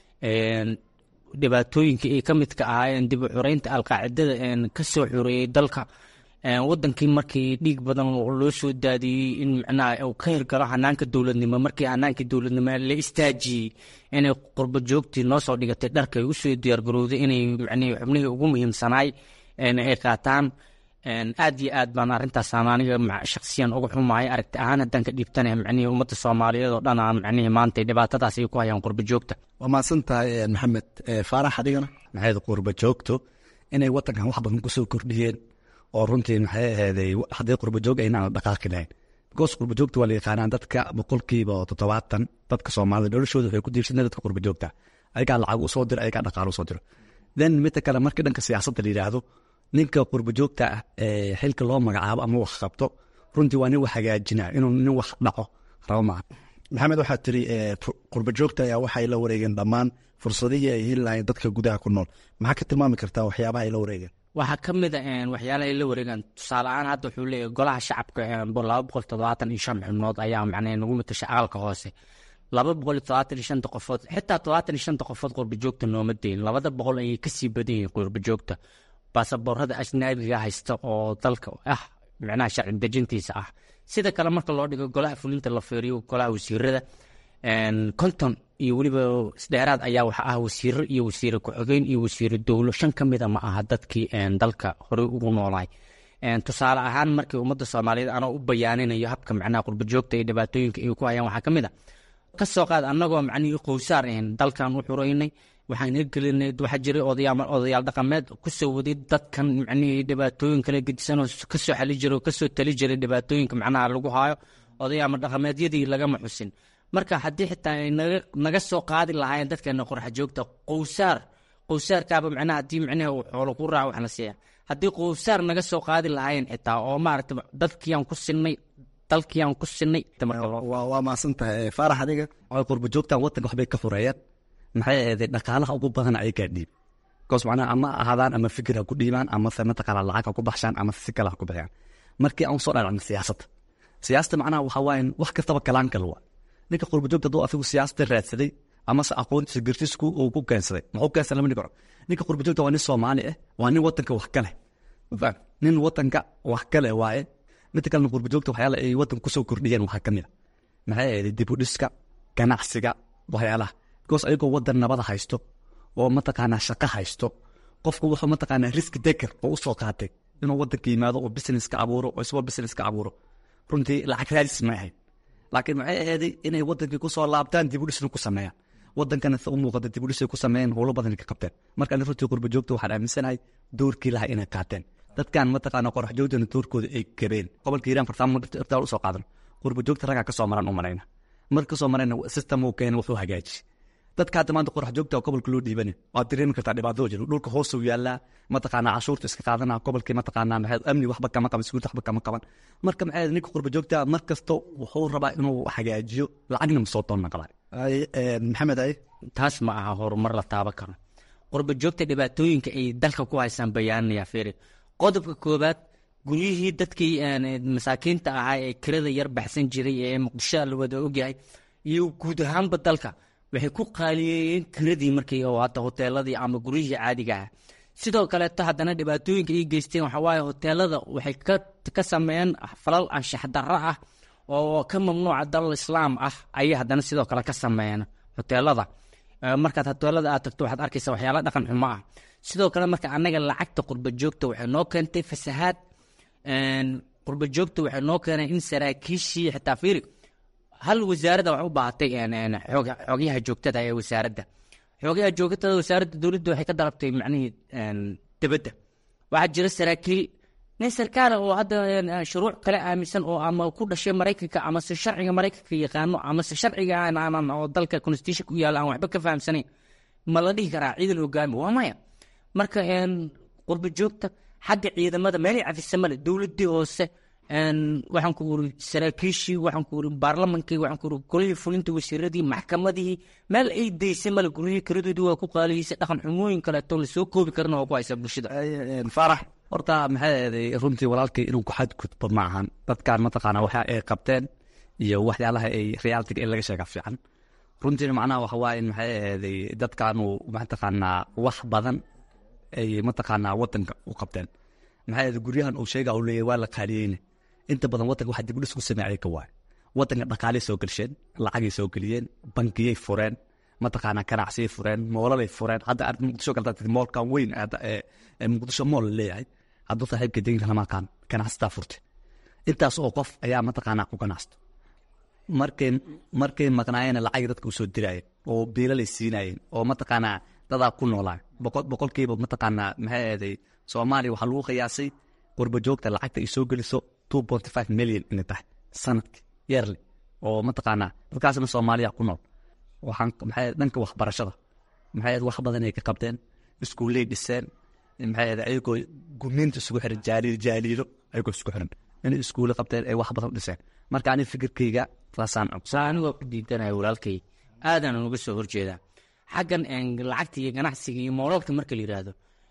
dhibaatooyinkii ay ka midka ahaayeen dib u xureynta alqaacidada ka soo xureeyey dalka wadankii markii dhiig badan loo soo daadiyey in micnaha uu ka hirgalo hanaanka dowladnimo markii hanaanka dowladnimo la istaajiyey inay qurba joogtii noo soo dhigatay dharka ay usoo diyaargarowday inay micnihii xubnihii ugu muhiimsanaay ay qaataan aad iyo aad baan arrintaas aniga shaksiyan uga xumahay aragti ahaan haddaan ka dhiibtana micnihii ummadda soomaaliyeed oo dhan aan micnihii maanta dhibaatadaas ay ku hayaan qurba joogta waa mahadsan tahay maxamed faarax adigana maxayd qurba joogto inay wadankan wax badan kusoo kordhiyeen oo runtii maxay aheeday haddii qurba joog aynaan dhaqaaqi lahayn because qurba joogta waa la yaqaanaan dadka boqolkiiba toddobaatan dadka soomaalida noloshooda waxay ku diirsanay dadka qurba joogta ayagaa lacag usoo diro ayagaa dhaqaalo usoo diro then midda kale markii dhanka siyaasadda la yidhaahdo ninka qurba joogta ah ee xilka loo magacaabo ama wax qabto runtii waa nin wax hagaajinaa inuu nin wax dhaco rabo maaha maxamed waxaad tiri qurba joogta ayaa waxay la wareegeen dhammaan fursadihii ay heli lahayn dadka gudaha ku nool maxaa ka tilmaami kartaa waxyaabaha ay la wareegeen waxaa ka mid a waxyaalaha ay la wareegaan tusaale ahaan hadda wuxuu leeyahy golaha shacabka laba boqol toddobaatan iyo shan xubnood ayaa macnaa nagu matasha aqalka hoose laba boqol iyo toddobaatan iyo shanta qofood xitaa toddobaatan iyo shanta qofood qurba joogta nooma deyin labada boqol ayay kasii badan yihiin qurba joogta baasaboorada ajnaabiga haysta oo dalka ah micnaha sharci dejintiisa ah sida kale marka loo dhigo golaha fulinta la feeriyo golaha wasiirada konton iyo weliba isdheeraad ayaa waxa ah wasiiro iyo wasiire ku-xigeen iyo wasiire dowlo shan ka mida ma aha dadkii dalka horey ugu noolaay tusaale ahaan markii ummadda soomaaliyeed anoo u bayaaninayo habka macnaha qurbajoogta iyo dhibaatooyinka ay ku hayaan waxaa ka mid a ka soo qaad annagoo macnihii qowsaar ahayn dalkan u xureynay waxaan hirgelinay waxaa jiray odayaal odayaal dhaqameed kusoo waday dadkan macnihii dhibaatooyin kala gedisan oo kasoo xali jiray oo kasoo tali jiray dhibaatooyinka macnaha lagu haayo odayaama dhaqameedyadii lagama xusin marka haddii xitaa ay naga naga soo qaadi lahaayeen dadkeena qorxa joogta qowsaar qowsaarkaaba macnaha haddii macnaha uu xoolo ku raaco waxna siiya haddii qowsaar naga soo qaadi lahaayeen xitaa oo maaragta dadkiiyaan ku sinay dalkiiyaan ku sinay waa maasan tahay faarax adiga qurba joogtan wadanka waxbay ka fureeyaan maxay aheeday dhaqaalaha ugu badan ayagaa dhiib bikoos macnaha ama ahaadaan ama fikir ha ku dhiibaan ama se mataqaana lacag ha ku baxshaan ama si kale ha ku bixiyaan markii aan soo dhalacno siyaasadda siyaasada macnaha waxaa waaye wax kastaba kalaan kal waa ninka qurba joogta hadduu afigu siyaasada raadsaday ama se aqoontiisa gartisku uu ku keensaday muxuu keensaday lama dhigo ninka qurba joogta waa nin soomaali ah waa nin wadanka wax ka leh nin wadanka wax ka leh waaye midda kalena qurba joogta waxyaala ay wadanka kusoo kordhiyeen waxaa ka mid a maxay ahayd dib u dhiska ganacsiga waxyaalaha bikoos ayagoo wadan nabada haysto oo mataqaanaa shaqo haysto qofku wuxuu mataqaanaa riski deker oo usoo qaatay inuu wadanka yimaado oo business ka abuuro oo isagoo business ka abuuro runtii lacag raadis ma ahayd laakiin maxay ahayday inay wadankii kusoo laabtaan dib u dhisna ku sameeyaan wadankana se u muuqata dib u dhisay ku sameeyeen howlo badan ka qabteen marka ani runtii qurba joogta waxaan aaminsanahay doorkii lahaa inay qaateen dadkan mataqaana qorax joogtana doorkooda ay gabeen gobolka hiiraan fartaamo irtaal usoo qaadan qurba joogta raggaa kasoo maran u marayna marka kasoo marayna system uu keena wuxuu hagaaji dadka hadda maanta qorax joogta gobolka loo dhiibani waad dareemi kartaa dhibaatoo jiro dhulka hoosuu yaallaa mataqaanaa cashuurta iska qaadana gobolkii mataqaanaa maxay amni waxba kama qaban siguurta waxba kama qaban marka maxay ninka qurba joogta mar kasto wuxuu rabaa inuu hagaajiyo lacagna ma soo doonna qabaa maxamed ay taas ma aha horumar la taaban karo qurba joogta dhibaatooyinka ay dalka ku haysaan bayaanaya feri qodobka koobaad guryihii dadkii masaakiinta ahaa ee kirada yar baxsan jiray ee muqdisho la wada ogyahay iyo guud ahaanba dalka waxay ku qaaliyeeyeen kiradii markii oo hadda hoteeladii ama guryihii caadiga ah sidoo kaleeto haddana dhibaatooyinka ay geysteen waxaa waaye hoteelada waxay ka sameeyeen falal anshax darro ah oo ka mamnuuca dalal islaam ah ayay haddana sidoo kale ka sameeyeen hoteelada markaad hoteelada aad tagto waxaad arkaysa waxyaala dhaqan xumo ah sidoo kale marka annaga lacagta qurba joogta waxay noo keentay fasahaad qurba joogta waxay noo keenay in saraakiishii xitaa fiiri hal wasaaradda wax u baahatay xogyaha joogtada ee wasaaradda xogyaha joogtada wasaaradda dowladda waxay ka dalabtay macnihii dibadda waxaa jira saraakiil nin sarkaala oo hadda shuruuc kale aaminsan oo ama ku dhashay maraykanka amase sharciga maraykanka yaqaano amase sharciga oo dalka constitution ku yaalla aan waxba ka fahamsanayn ma la dhihi karaa ciidan hogaami waa maya marka qurba joogta xagga ciidamada meelay cafisa male dowladii hoose waxaan ku uri saraakiishii waxaan ku uri baarlamankii waxaan ku uri golihii fulinta wasiiradii maxkamadihii meel ay daysay male guryihii karadoodii waa ku qaalihiisay dhaqan xumooyin kaleeto lasoo koobi karana waa ku haysaa bulshada faarax horta maxay eeday runtii walaalkay inuu ku xadgudbo ma ahan dadkan mataqaanaa waxa ay qabteen iyo waxyaalaha ay realitiga in laga sheega fiican runtiina macnaha waxa waaye in maxay eeday dadkanu mataqaanaa wax badan ay mataqaanaa wadanka u qabteen maxay eeday guryahan uu sheega uu leeyahay waa la qaaliyeyne inta badan wadanka waxa dib u dhis ku sameeyay ka waay wadanka dhaqaalay soo gelsheen lacagay soo geliyeen bankiyay fureen mataqaanaa ganacsiyay fureen moolalay fureen hadda aad muqdisho galtaa moolkan weyn ee muqdisho mool la leeyahay hadduu saaxiibka deynka lama aqaan ganacsataa furte intaas oo qof ayaa mataqaanaa ku ganacsta markay markay maqnaayeen lacag dadka usoo dirayeen oo biilalay siinayeen oo mataqaanaa dadaa ku noolaa boqol boqolkiiba mataqaanaa maxay eeday soomaaliya waxaa lagu qiyaasay qurba joogta lacagta ay soo geliso two point five million inay tahay sanadki yearly oo mataqaanaa dadkaasna soomaaliya ku nool waxaan maxay dhanka waxbarashada maxay wax badan ay ka qabteen iskuulley dhiseen maxay ayagoo gumniinta isugu xiran jaaliil jaaliilo ayagoo isku xiran inay iskuulle qabteen ay wax badan dhiseen marka ani fikirkayga taasaan saa anigoo ku diidanaya walaalkay aadaan uga soo horjeedaa xaggan lacagta iyo ganacsiga iyo moolalka marka la yidhaahdo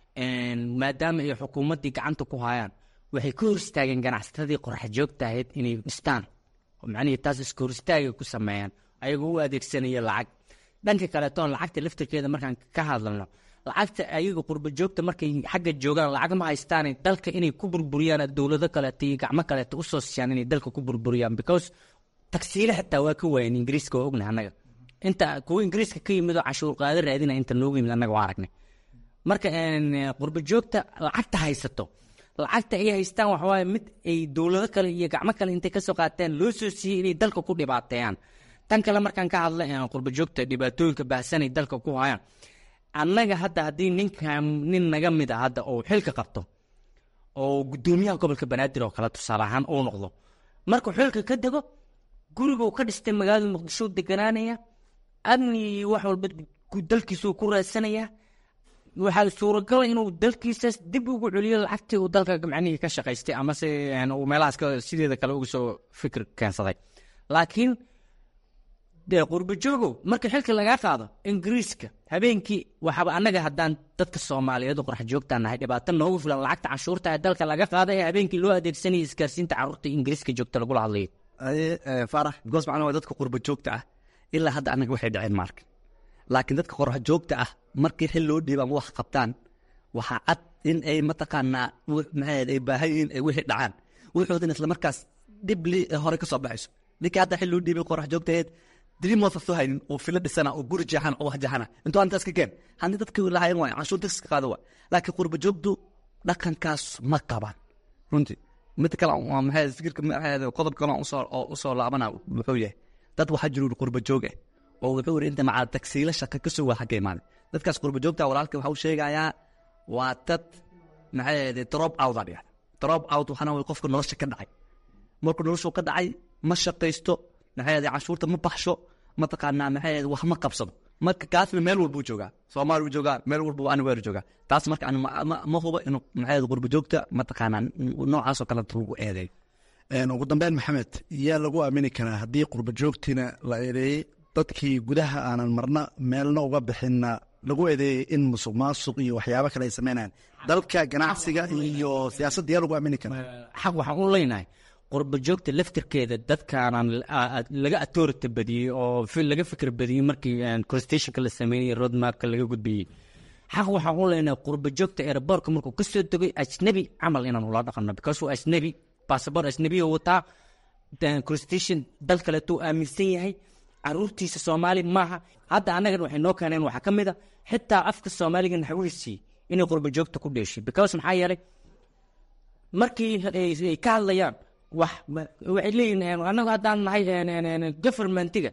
maadaama ay xukuumaddii gacanta ku hayaan waxay ka hor istaageen ganacsatadii qorax joogta ahayd inay dhistaan macnihii taas iska hor istaagay ku sameeyaan ayagoo u adeegsanaya lacag dhanka kaleetoon lacagta laftirkeeda markaan ka hadlano lacagta ayaga qurba joogta markay xagga joogaan lacag ma haystaan dalka inay ku burburiyaan dowlado kaleeto iyo gacmo kaleeto usoo siiyaan inay dalka ku burburiyaan because tagsiile xitaa waa ka waayeen ingiriiska waa ognahay annaga inta kuwa ingiriiska ka yimid oo cashuur qaado raadina inta noogu yimid annaga waa aragnay marka qurba joogta lacagta haysato lacagta ay haystaan waxawaaye mid ay dowlado kale iyo gacmo kale intay kasoo qaateen loo soo siiyey inay dalka ku dhibaateeyaan tan kale markaan ka hadla qurba joogta dhibaatooyinka baahsanay dalka ku hayaan annaga hadda haddii ninkan nin naga mid a hadda oo xilka qabto oo guddoomiyaha gobolka banaadir oo kale tusaale ahaan uu noqdo markuu xilka ka dego guriguu ka dhistay magaalada muqdisho deganaanaya amni wax walba dalkiisuu ku raadsanayaa waxaa suuragala inuu dalkiisaas dib ugu celiyo lacagtii uu dalka macnihii ka shaqaystay amase uu meelahaas sideeda kale uga soo fikir keensaday laakiin dee qurbajoogow marka xilka lagaa qaado ingiriiska habeenkii waxaaba annaga haddaan dadka soomaaliyeed oo qorax joogtaan nahay dhibaato noogu filan lacagta canshuurta ee dalka laga qaada ee habeenkii loo adeegsanaya isgaarsiinta carruurta ingiriiska joogta lagula hadlayo farax because macnaa waa dadka qurba joogta ah ilaa hadda annaga waxay dhaceen maarka laakiin dadka qorax joogta ah markii xil loo dhiiba ama wax qabtaan waxaa cad in ay mataqaanaa maxay ay baahan yihiin ay wixii dhacaan wuxuudin isla markaas dhibli hore ka soo baxayso ninkii hadda xil loo dhiibay qorax joogtaheed dreamwatha soo haynin oo filo dhisana oo guri jeexan oo wax jeexana intuu antaas ka keen haddii dadkii lahayn waay canshuur tax ka qaado waay laakiin qurba joogtu dhaqankaas ma qabaan runtii mid kale waa maxay fikirka maxay qodob kale usoo oo usoo laabana wuxuu yahay dad waxaa jiru qurba joog ah oo wuxuu yiri inta macaa tagsiila shaqa ka soo waa xagga imaanay dadkaas qurba joogta walaalka waxa uu sheegayaa waa dad maxay ahayd drop out ah drop out waxana way qofka nolosha ka dhacay markuu noloshu ka dhacay ma shaqaysto maxay ahayd canshuurta ma baxsho mataqaanaa maxay ahayd wax ma qabsado marka kaasna meel walbuu joogaa soomaali buu joogaa meel walbuu aniweer joogaa taas marka ani ma hubo inuu maxay ahayd qurba joogta mataqaanaa noocaasoo kale lagu eedeeyo ugu dambeyn maxamed yaa lagu aamini karaa haddii qurba joogtiina la eedeeyey dadkii gudaha aanan marna meelna uga bixinna lagu eedeeyey in musuq maasuq iyo waxyaabo kale ay sameynayaan dalka ganacsiga iyo siyaasadda yaa lagu aamini karaa xaq waxaan u leynahay qurba joogta laftirkeeda dadkaanan laga authority badiyey oo laga fikir badiyey markii constitutionka la sameynayey roadmapka laga gudbiyey xaq waxaan u leynahay qurba joogta airbortka markuu ka soo degay ajnabi camal inaan ula dhaqanno because waa ajnabi bassabor ajnabiya wataa constitution dal kaleetuu aaminsan yahay caruurtiisa soomaali maaha hadda annagan waxay noo keeneen waxaa ka mid a xitaa afka soomaaliga naxwiisii inay qurba joogta ku dheeshay because maxaa yeelay markii ay ka hadlayaan wax waxay leeyihin annagu haddaan nahay governmentiga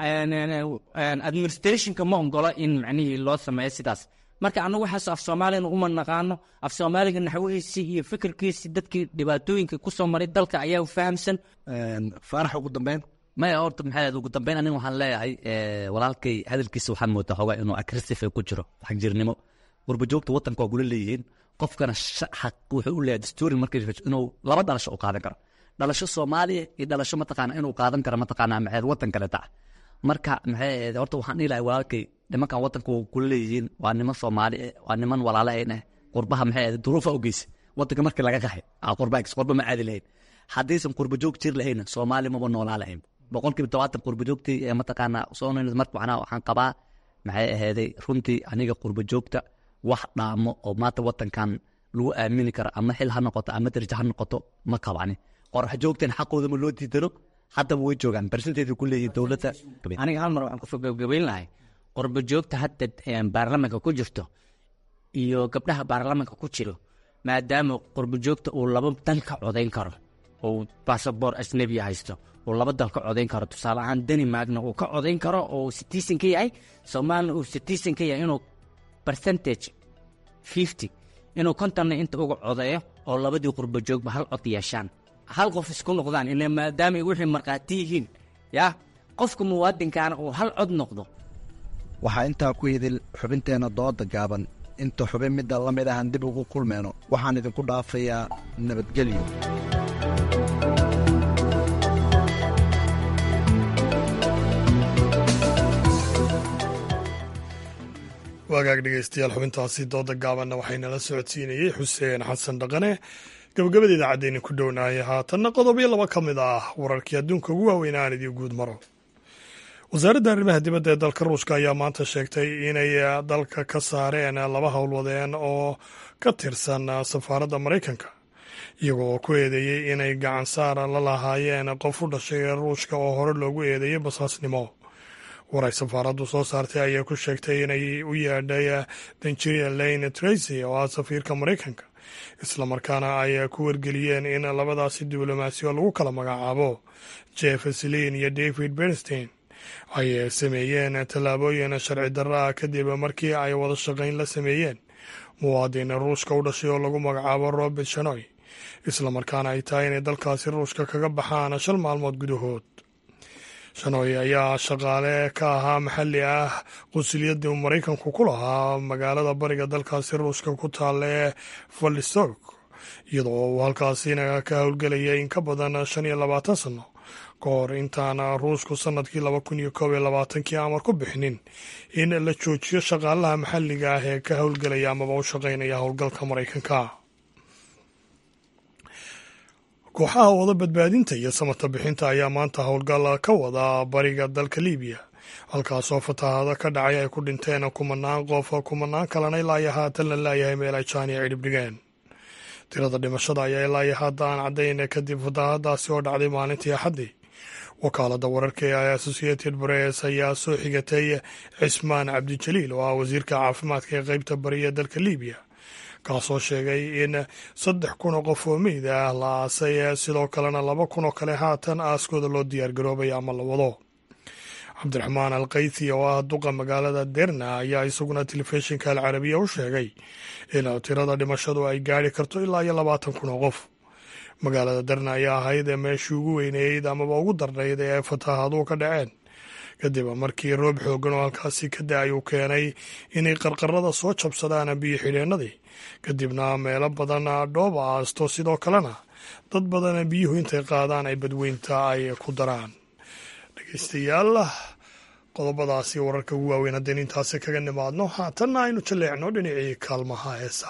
administrationka ma ongola in macnihii loo sameeyo sidaas marka annagu waxaas af soomaaliyana uma naqaano af soomaaliga naxwihiisii iyo fikirkiisii dadkii dhibaatooyinka kusoo maray dalka ayaa fahamsan faarax ugu dambeyn maya horta maxay ugu dambeyn aniga waxaan leeyahay walaalkay hadalkiisa waxaan moodaa xoogaa inuu aggressive ku jiro xagjirnimo qurbajoogta wadanka waa gula leeyihiin qofkana xaq wuxuu u leeyahay dastuurin markii inuu laba dhalasho u qaadan karo dhalasho soomaaliya iyo dhalasho mataqaana inuu qaadan karo mataqaana maxay wadan kale taca marka maxay ahayd horta waxaan dhihi lahay walaalkay nimankan wadanka waa kula leeyihiin waa niman soomaali eh waa niman walaala ayn eh qurbaha maxay ahayd duruufa u geysa wadanka markii laga qaxay qurba qurba ma caadi lahayn haddaysan qurbajoog jir lahayna soomaali maba noolaa lahayn boqolkiiba tobaatan qurbajoogtii ee mataqaana soo marka macnaha waxaan qabaa maxay ahayday runtii aniga qurbajoogta wax dhaamo oo maanta wadankan lagu aamini karo ama xil ha noqoto ama darajo ha noqoto ma qabani qorax joogtan xaqooda ma loo diidano haddaba way joogaan barsinteedu ku leeyihin dowladda aniga hal mar waxaan ku gabagabayn lahay qurba joogta hadda baarlamanka ku jirto iyo gabdhaha baarlamanka ku jiro maadaama qurba joogta uu laba dal ka codayn karo oo basaboor ajnebiya haysto uu laba dal ka codayn karo tusaale ahaan denmarkna uu ka codayn karo oo citizen ka yahay soomaalina uu citizen ka yahay inuu percentage fifty inuu kontonna inta uga codeeyo oo labadii qurba joogba hal cod yeeshaan hal qof isku noqdaan ila maadaama wixii markhaati yihiin yaa qofka muwaadinkaana uu hal cod noqdo waxaa intaa ku hidil xubinteenna dooda gaaban inta xubin midda la mid ahan dib ugu kulmeyno waxaan idinku dhaafayaa nabadgelyo waagaag dhegeystayaal xubintaasi dooda gaabanna waxaynala socodsiinayey xuseen xasan dhaqane gabagabada idaacaddeeni ku dhownaayay haatanna qodobyo laba ka mid ah wararkii adduunka ugu waaweyn aan idii guud maro wasaaradda arrimaha dibadda ee dalka ruushka ayaa maanta sheegtay inay dalka ka saareen laba howlwadeen oo ka tirsan safaaradda maraykanka iyagoo ku eedeeyey inay gacan saara la lahaayeen qof u dhashay ruushka oo hore loogu eedeeyey basaasnimo waray safaaraddu soo saartay ayaa ku sheegtay inay u yeedhay danjiria lane tracy oo ah safiirka maraykanka islamarkaana ay ku wargeliyeen in labadaasi diblomaasiyo lagu kala magacaabo jeff slin iyo david bernstein ay sameeyeen tallaabooyin sharci darro ah kadib markii ay wada shaqayn la sameeyeen muwaadin ruushka u dhashay oo lagu magacaabo robert shanoy islamarkaana ay tahay inay dalkaasi ruushka kaga baxaan shan maalmood gudahood shanoy ayaa shaqaale ka ahaa maxalli ah qunsuliyadda uu maraykanku ku lahaa magaalada bariga dalkaasi ruushka ku taalla ee valdistok iyadoo uu halkaasina ka howlgelayay in ka badan shan iyo labaatan sanno ka hor intaan ruushku sannadkii laba kun iyo koob iyo labaatankii amar ku bixinin in la joojiyo shaqaalaha maxalliga ah ee ka howlgelaya amaba u shaqaynaya howlgalka maraykanka kooxaha wada badbaadinta iyo samata bixinta ayaa maanta howlgal ka wada bariga dalka libiya halkaasoo fatahaado ka dhacay ay ku dhinteen kumanaan qof kumanaan kalena ilaa iyo haatan la laayahay meel ay jaaniya cidhib dhigeen tirada dhimashada ayaa ilaa iyo hadda aan caddayn kadib fatahaadaasi oo dhacday maalintii axaddii wakaalada wararka ee associated press ayaa soo xigatay cismaan cabdijaliil oo ah wasiirka caafimaadka ee qeybta bariya dalka libiya kaasoo sheegay in saddex kun oo qof oo meyd ah la aasay sidoo kalena laba kun oo kale haatan aaskooda loo diyaargaroobay ama la wado cabdiraxmaan al kaythi oo ah duqa magaalada derna ayaa isaguna telefishinka alcarabiya u sheegay in tirada dhimashadu ay gaari karto ilaa iyo labaatan kun oo qof magaalada derna ayaa ahayd meeshii ugu weyneeyd amaba ugu darnayd ee fatahaaduhu ka dhaceen kadib markii roob xoogan oo halkaasi ka da-ay uu keenay inay qarqarada soo jabsadaan biyo xidheennadii kadibna meelo badan dhooba aasto sidoo kalena dad badan biyuhu intay qaadaan ay badweynta ay ku daraan dhegeystayaal qodobadaasi wararka ugu waaweyn haddaynu intaasi kaga nimaadno haatanna aynu jaleecno dhinacii kaalmaha heesa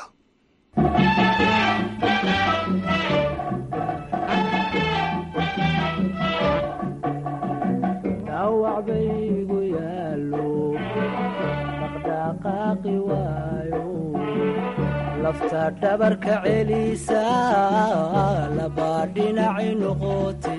lafta dhabarka celisa labaa dhinaci noqote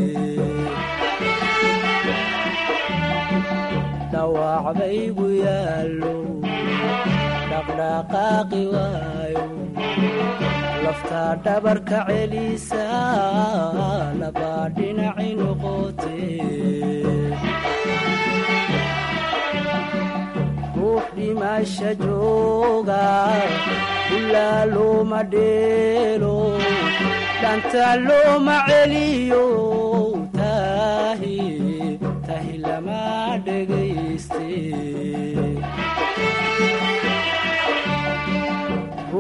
dhawaacbaygu yaallo dhaqdhaqaaqi waayo lafta dhabarka celisa labaa dhinaci noqote ruux dhimasha jooga ilaa looma dheelo dhanta looma celiyo tahi tahi lama dhegayste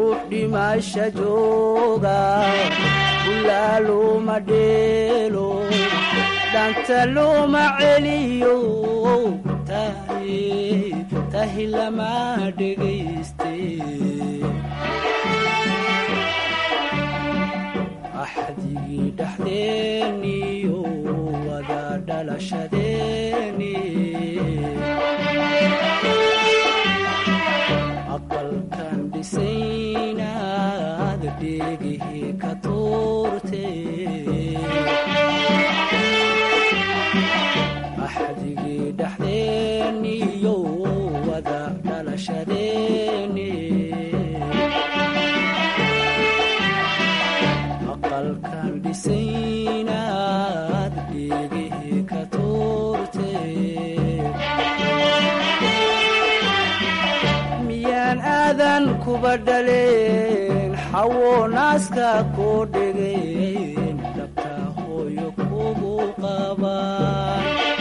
ruux dhimasha jooga ulaa looma dheelo dhanta looma celiyo tahi lama dhegayste axdigii dhexdeeniyo wada dhalashadeeni aqalkan dhisaynaad dheegihii ka tuurte axdigii dhexdeeniyo wada dhalashadeeni aqalkan dhisaynaad dheegihii ka tuurte miyaan aadan kuba dhaleen xawo naaska koo dhegeen dhabta hooyo kugu qabaan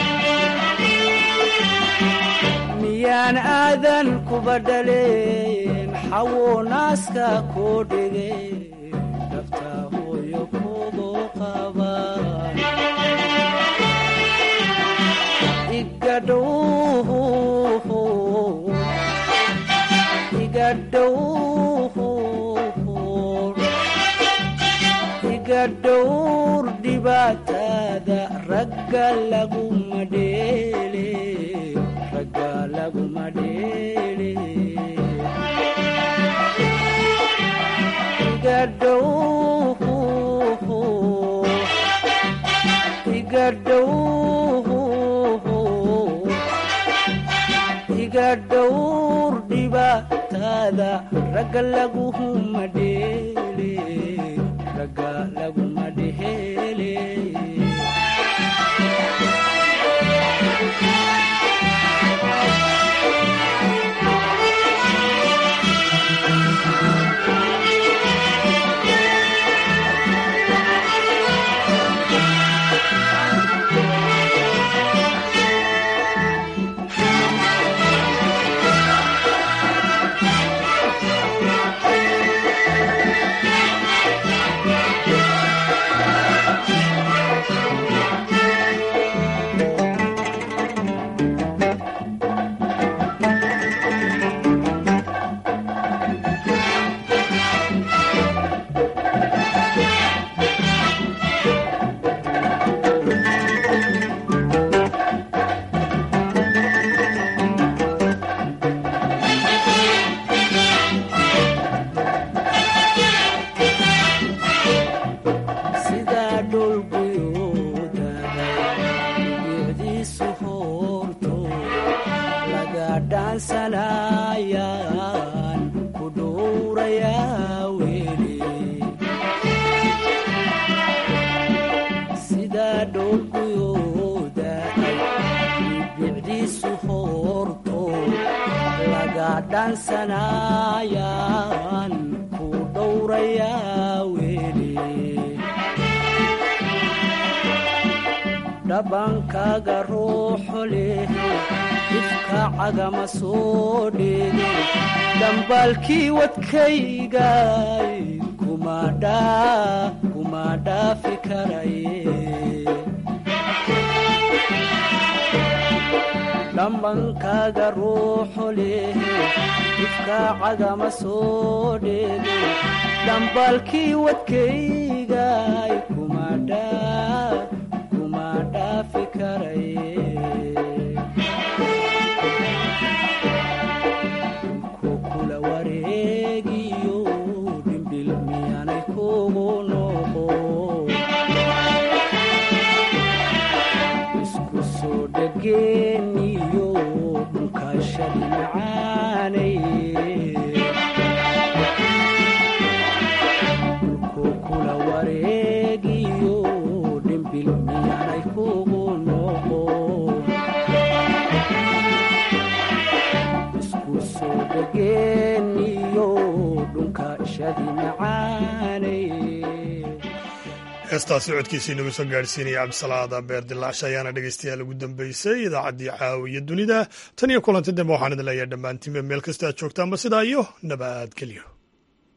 miyaan aadan kuba dhaleen xawo naaska koo dhegeen dhabta hooyo kugu qabaan igadhow iga dhowr dhibaatada ragga laguma dheele ragga laguma dheele iga dhow iga dhow iga dhowr dhibaatada ragga laguma dheele ragga laguma dheele sidaa dhulguyoodaday biyicdiisu hoorto laga dhaansanayaan ku dhowrayaa weli sidaa dhulguyoodaday biyicdiisu hoorto laga dhaansanayaan ku dhowrayaa weli dhabankaaga ruuxo leh ifka cagama soo dheege dhambaalkii wadkaygay kuma dhaafi karaye dhambankaaga ruuxo leh ifka cagama soo dheege dhambaalkii wadkaygay kuma dhaa kuma dhaafi karaye ku kula wareegiyo dhimbil miyaanay kugu noqo isku soo dhageeniyo dhunkashadi macaanay ku kula wareegiyo dhimbil miyaanay kugu noqo isku soo dhageeniyo dhunkashadi macaanay heestaasi codkiisii nagu soo gaadhsiinaya cabdisalaada beer dilaacsha ayaana dhegeystayaal ugu dambeysay idaacaddii caawiya dunida tan iyo kulanti dambe waxaan idin leeyahay dhammaantiinba meel kasta aad joogtaanba sidaa iyo nabadgelyo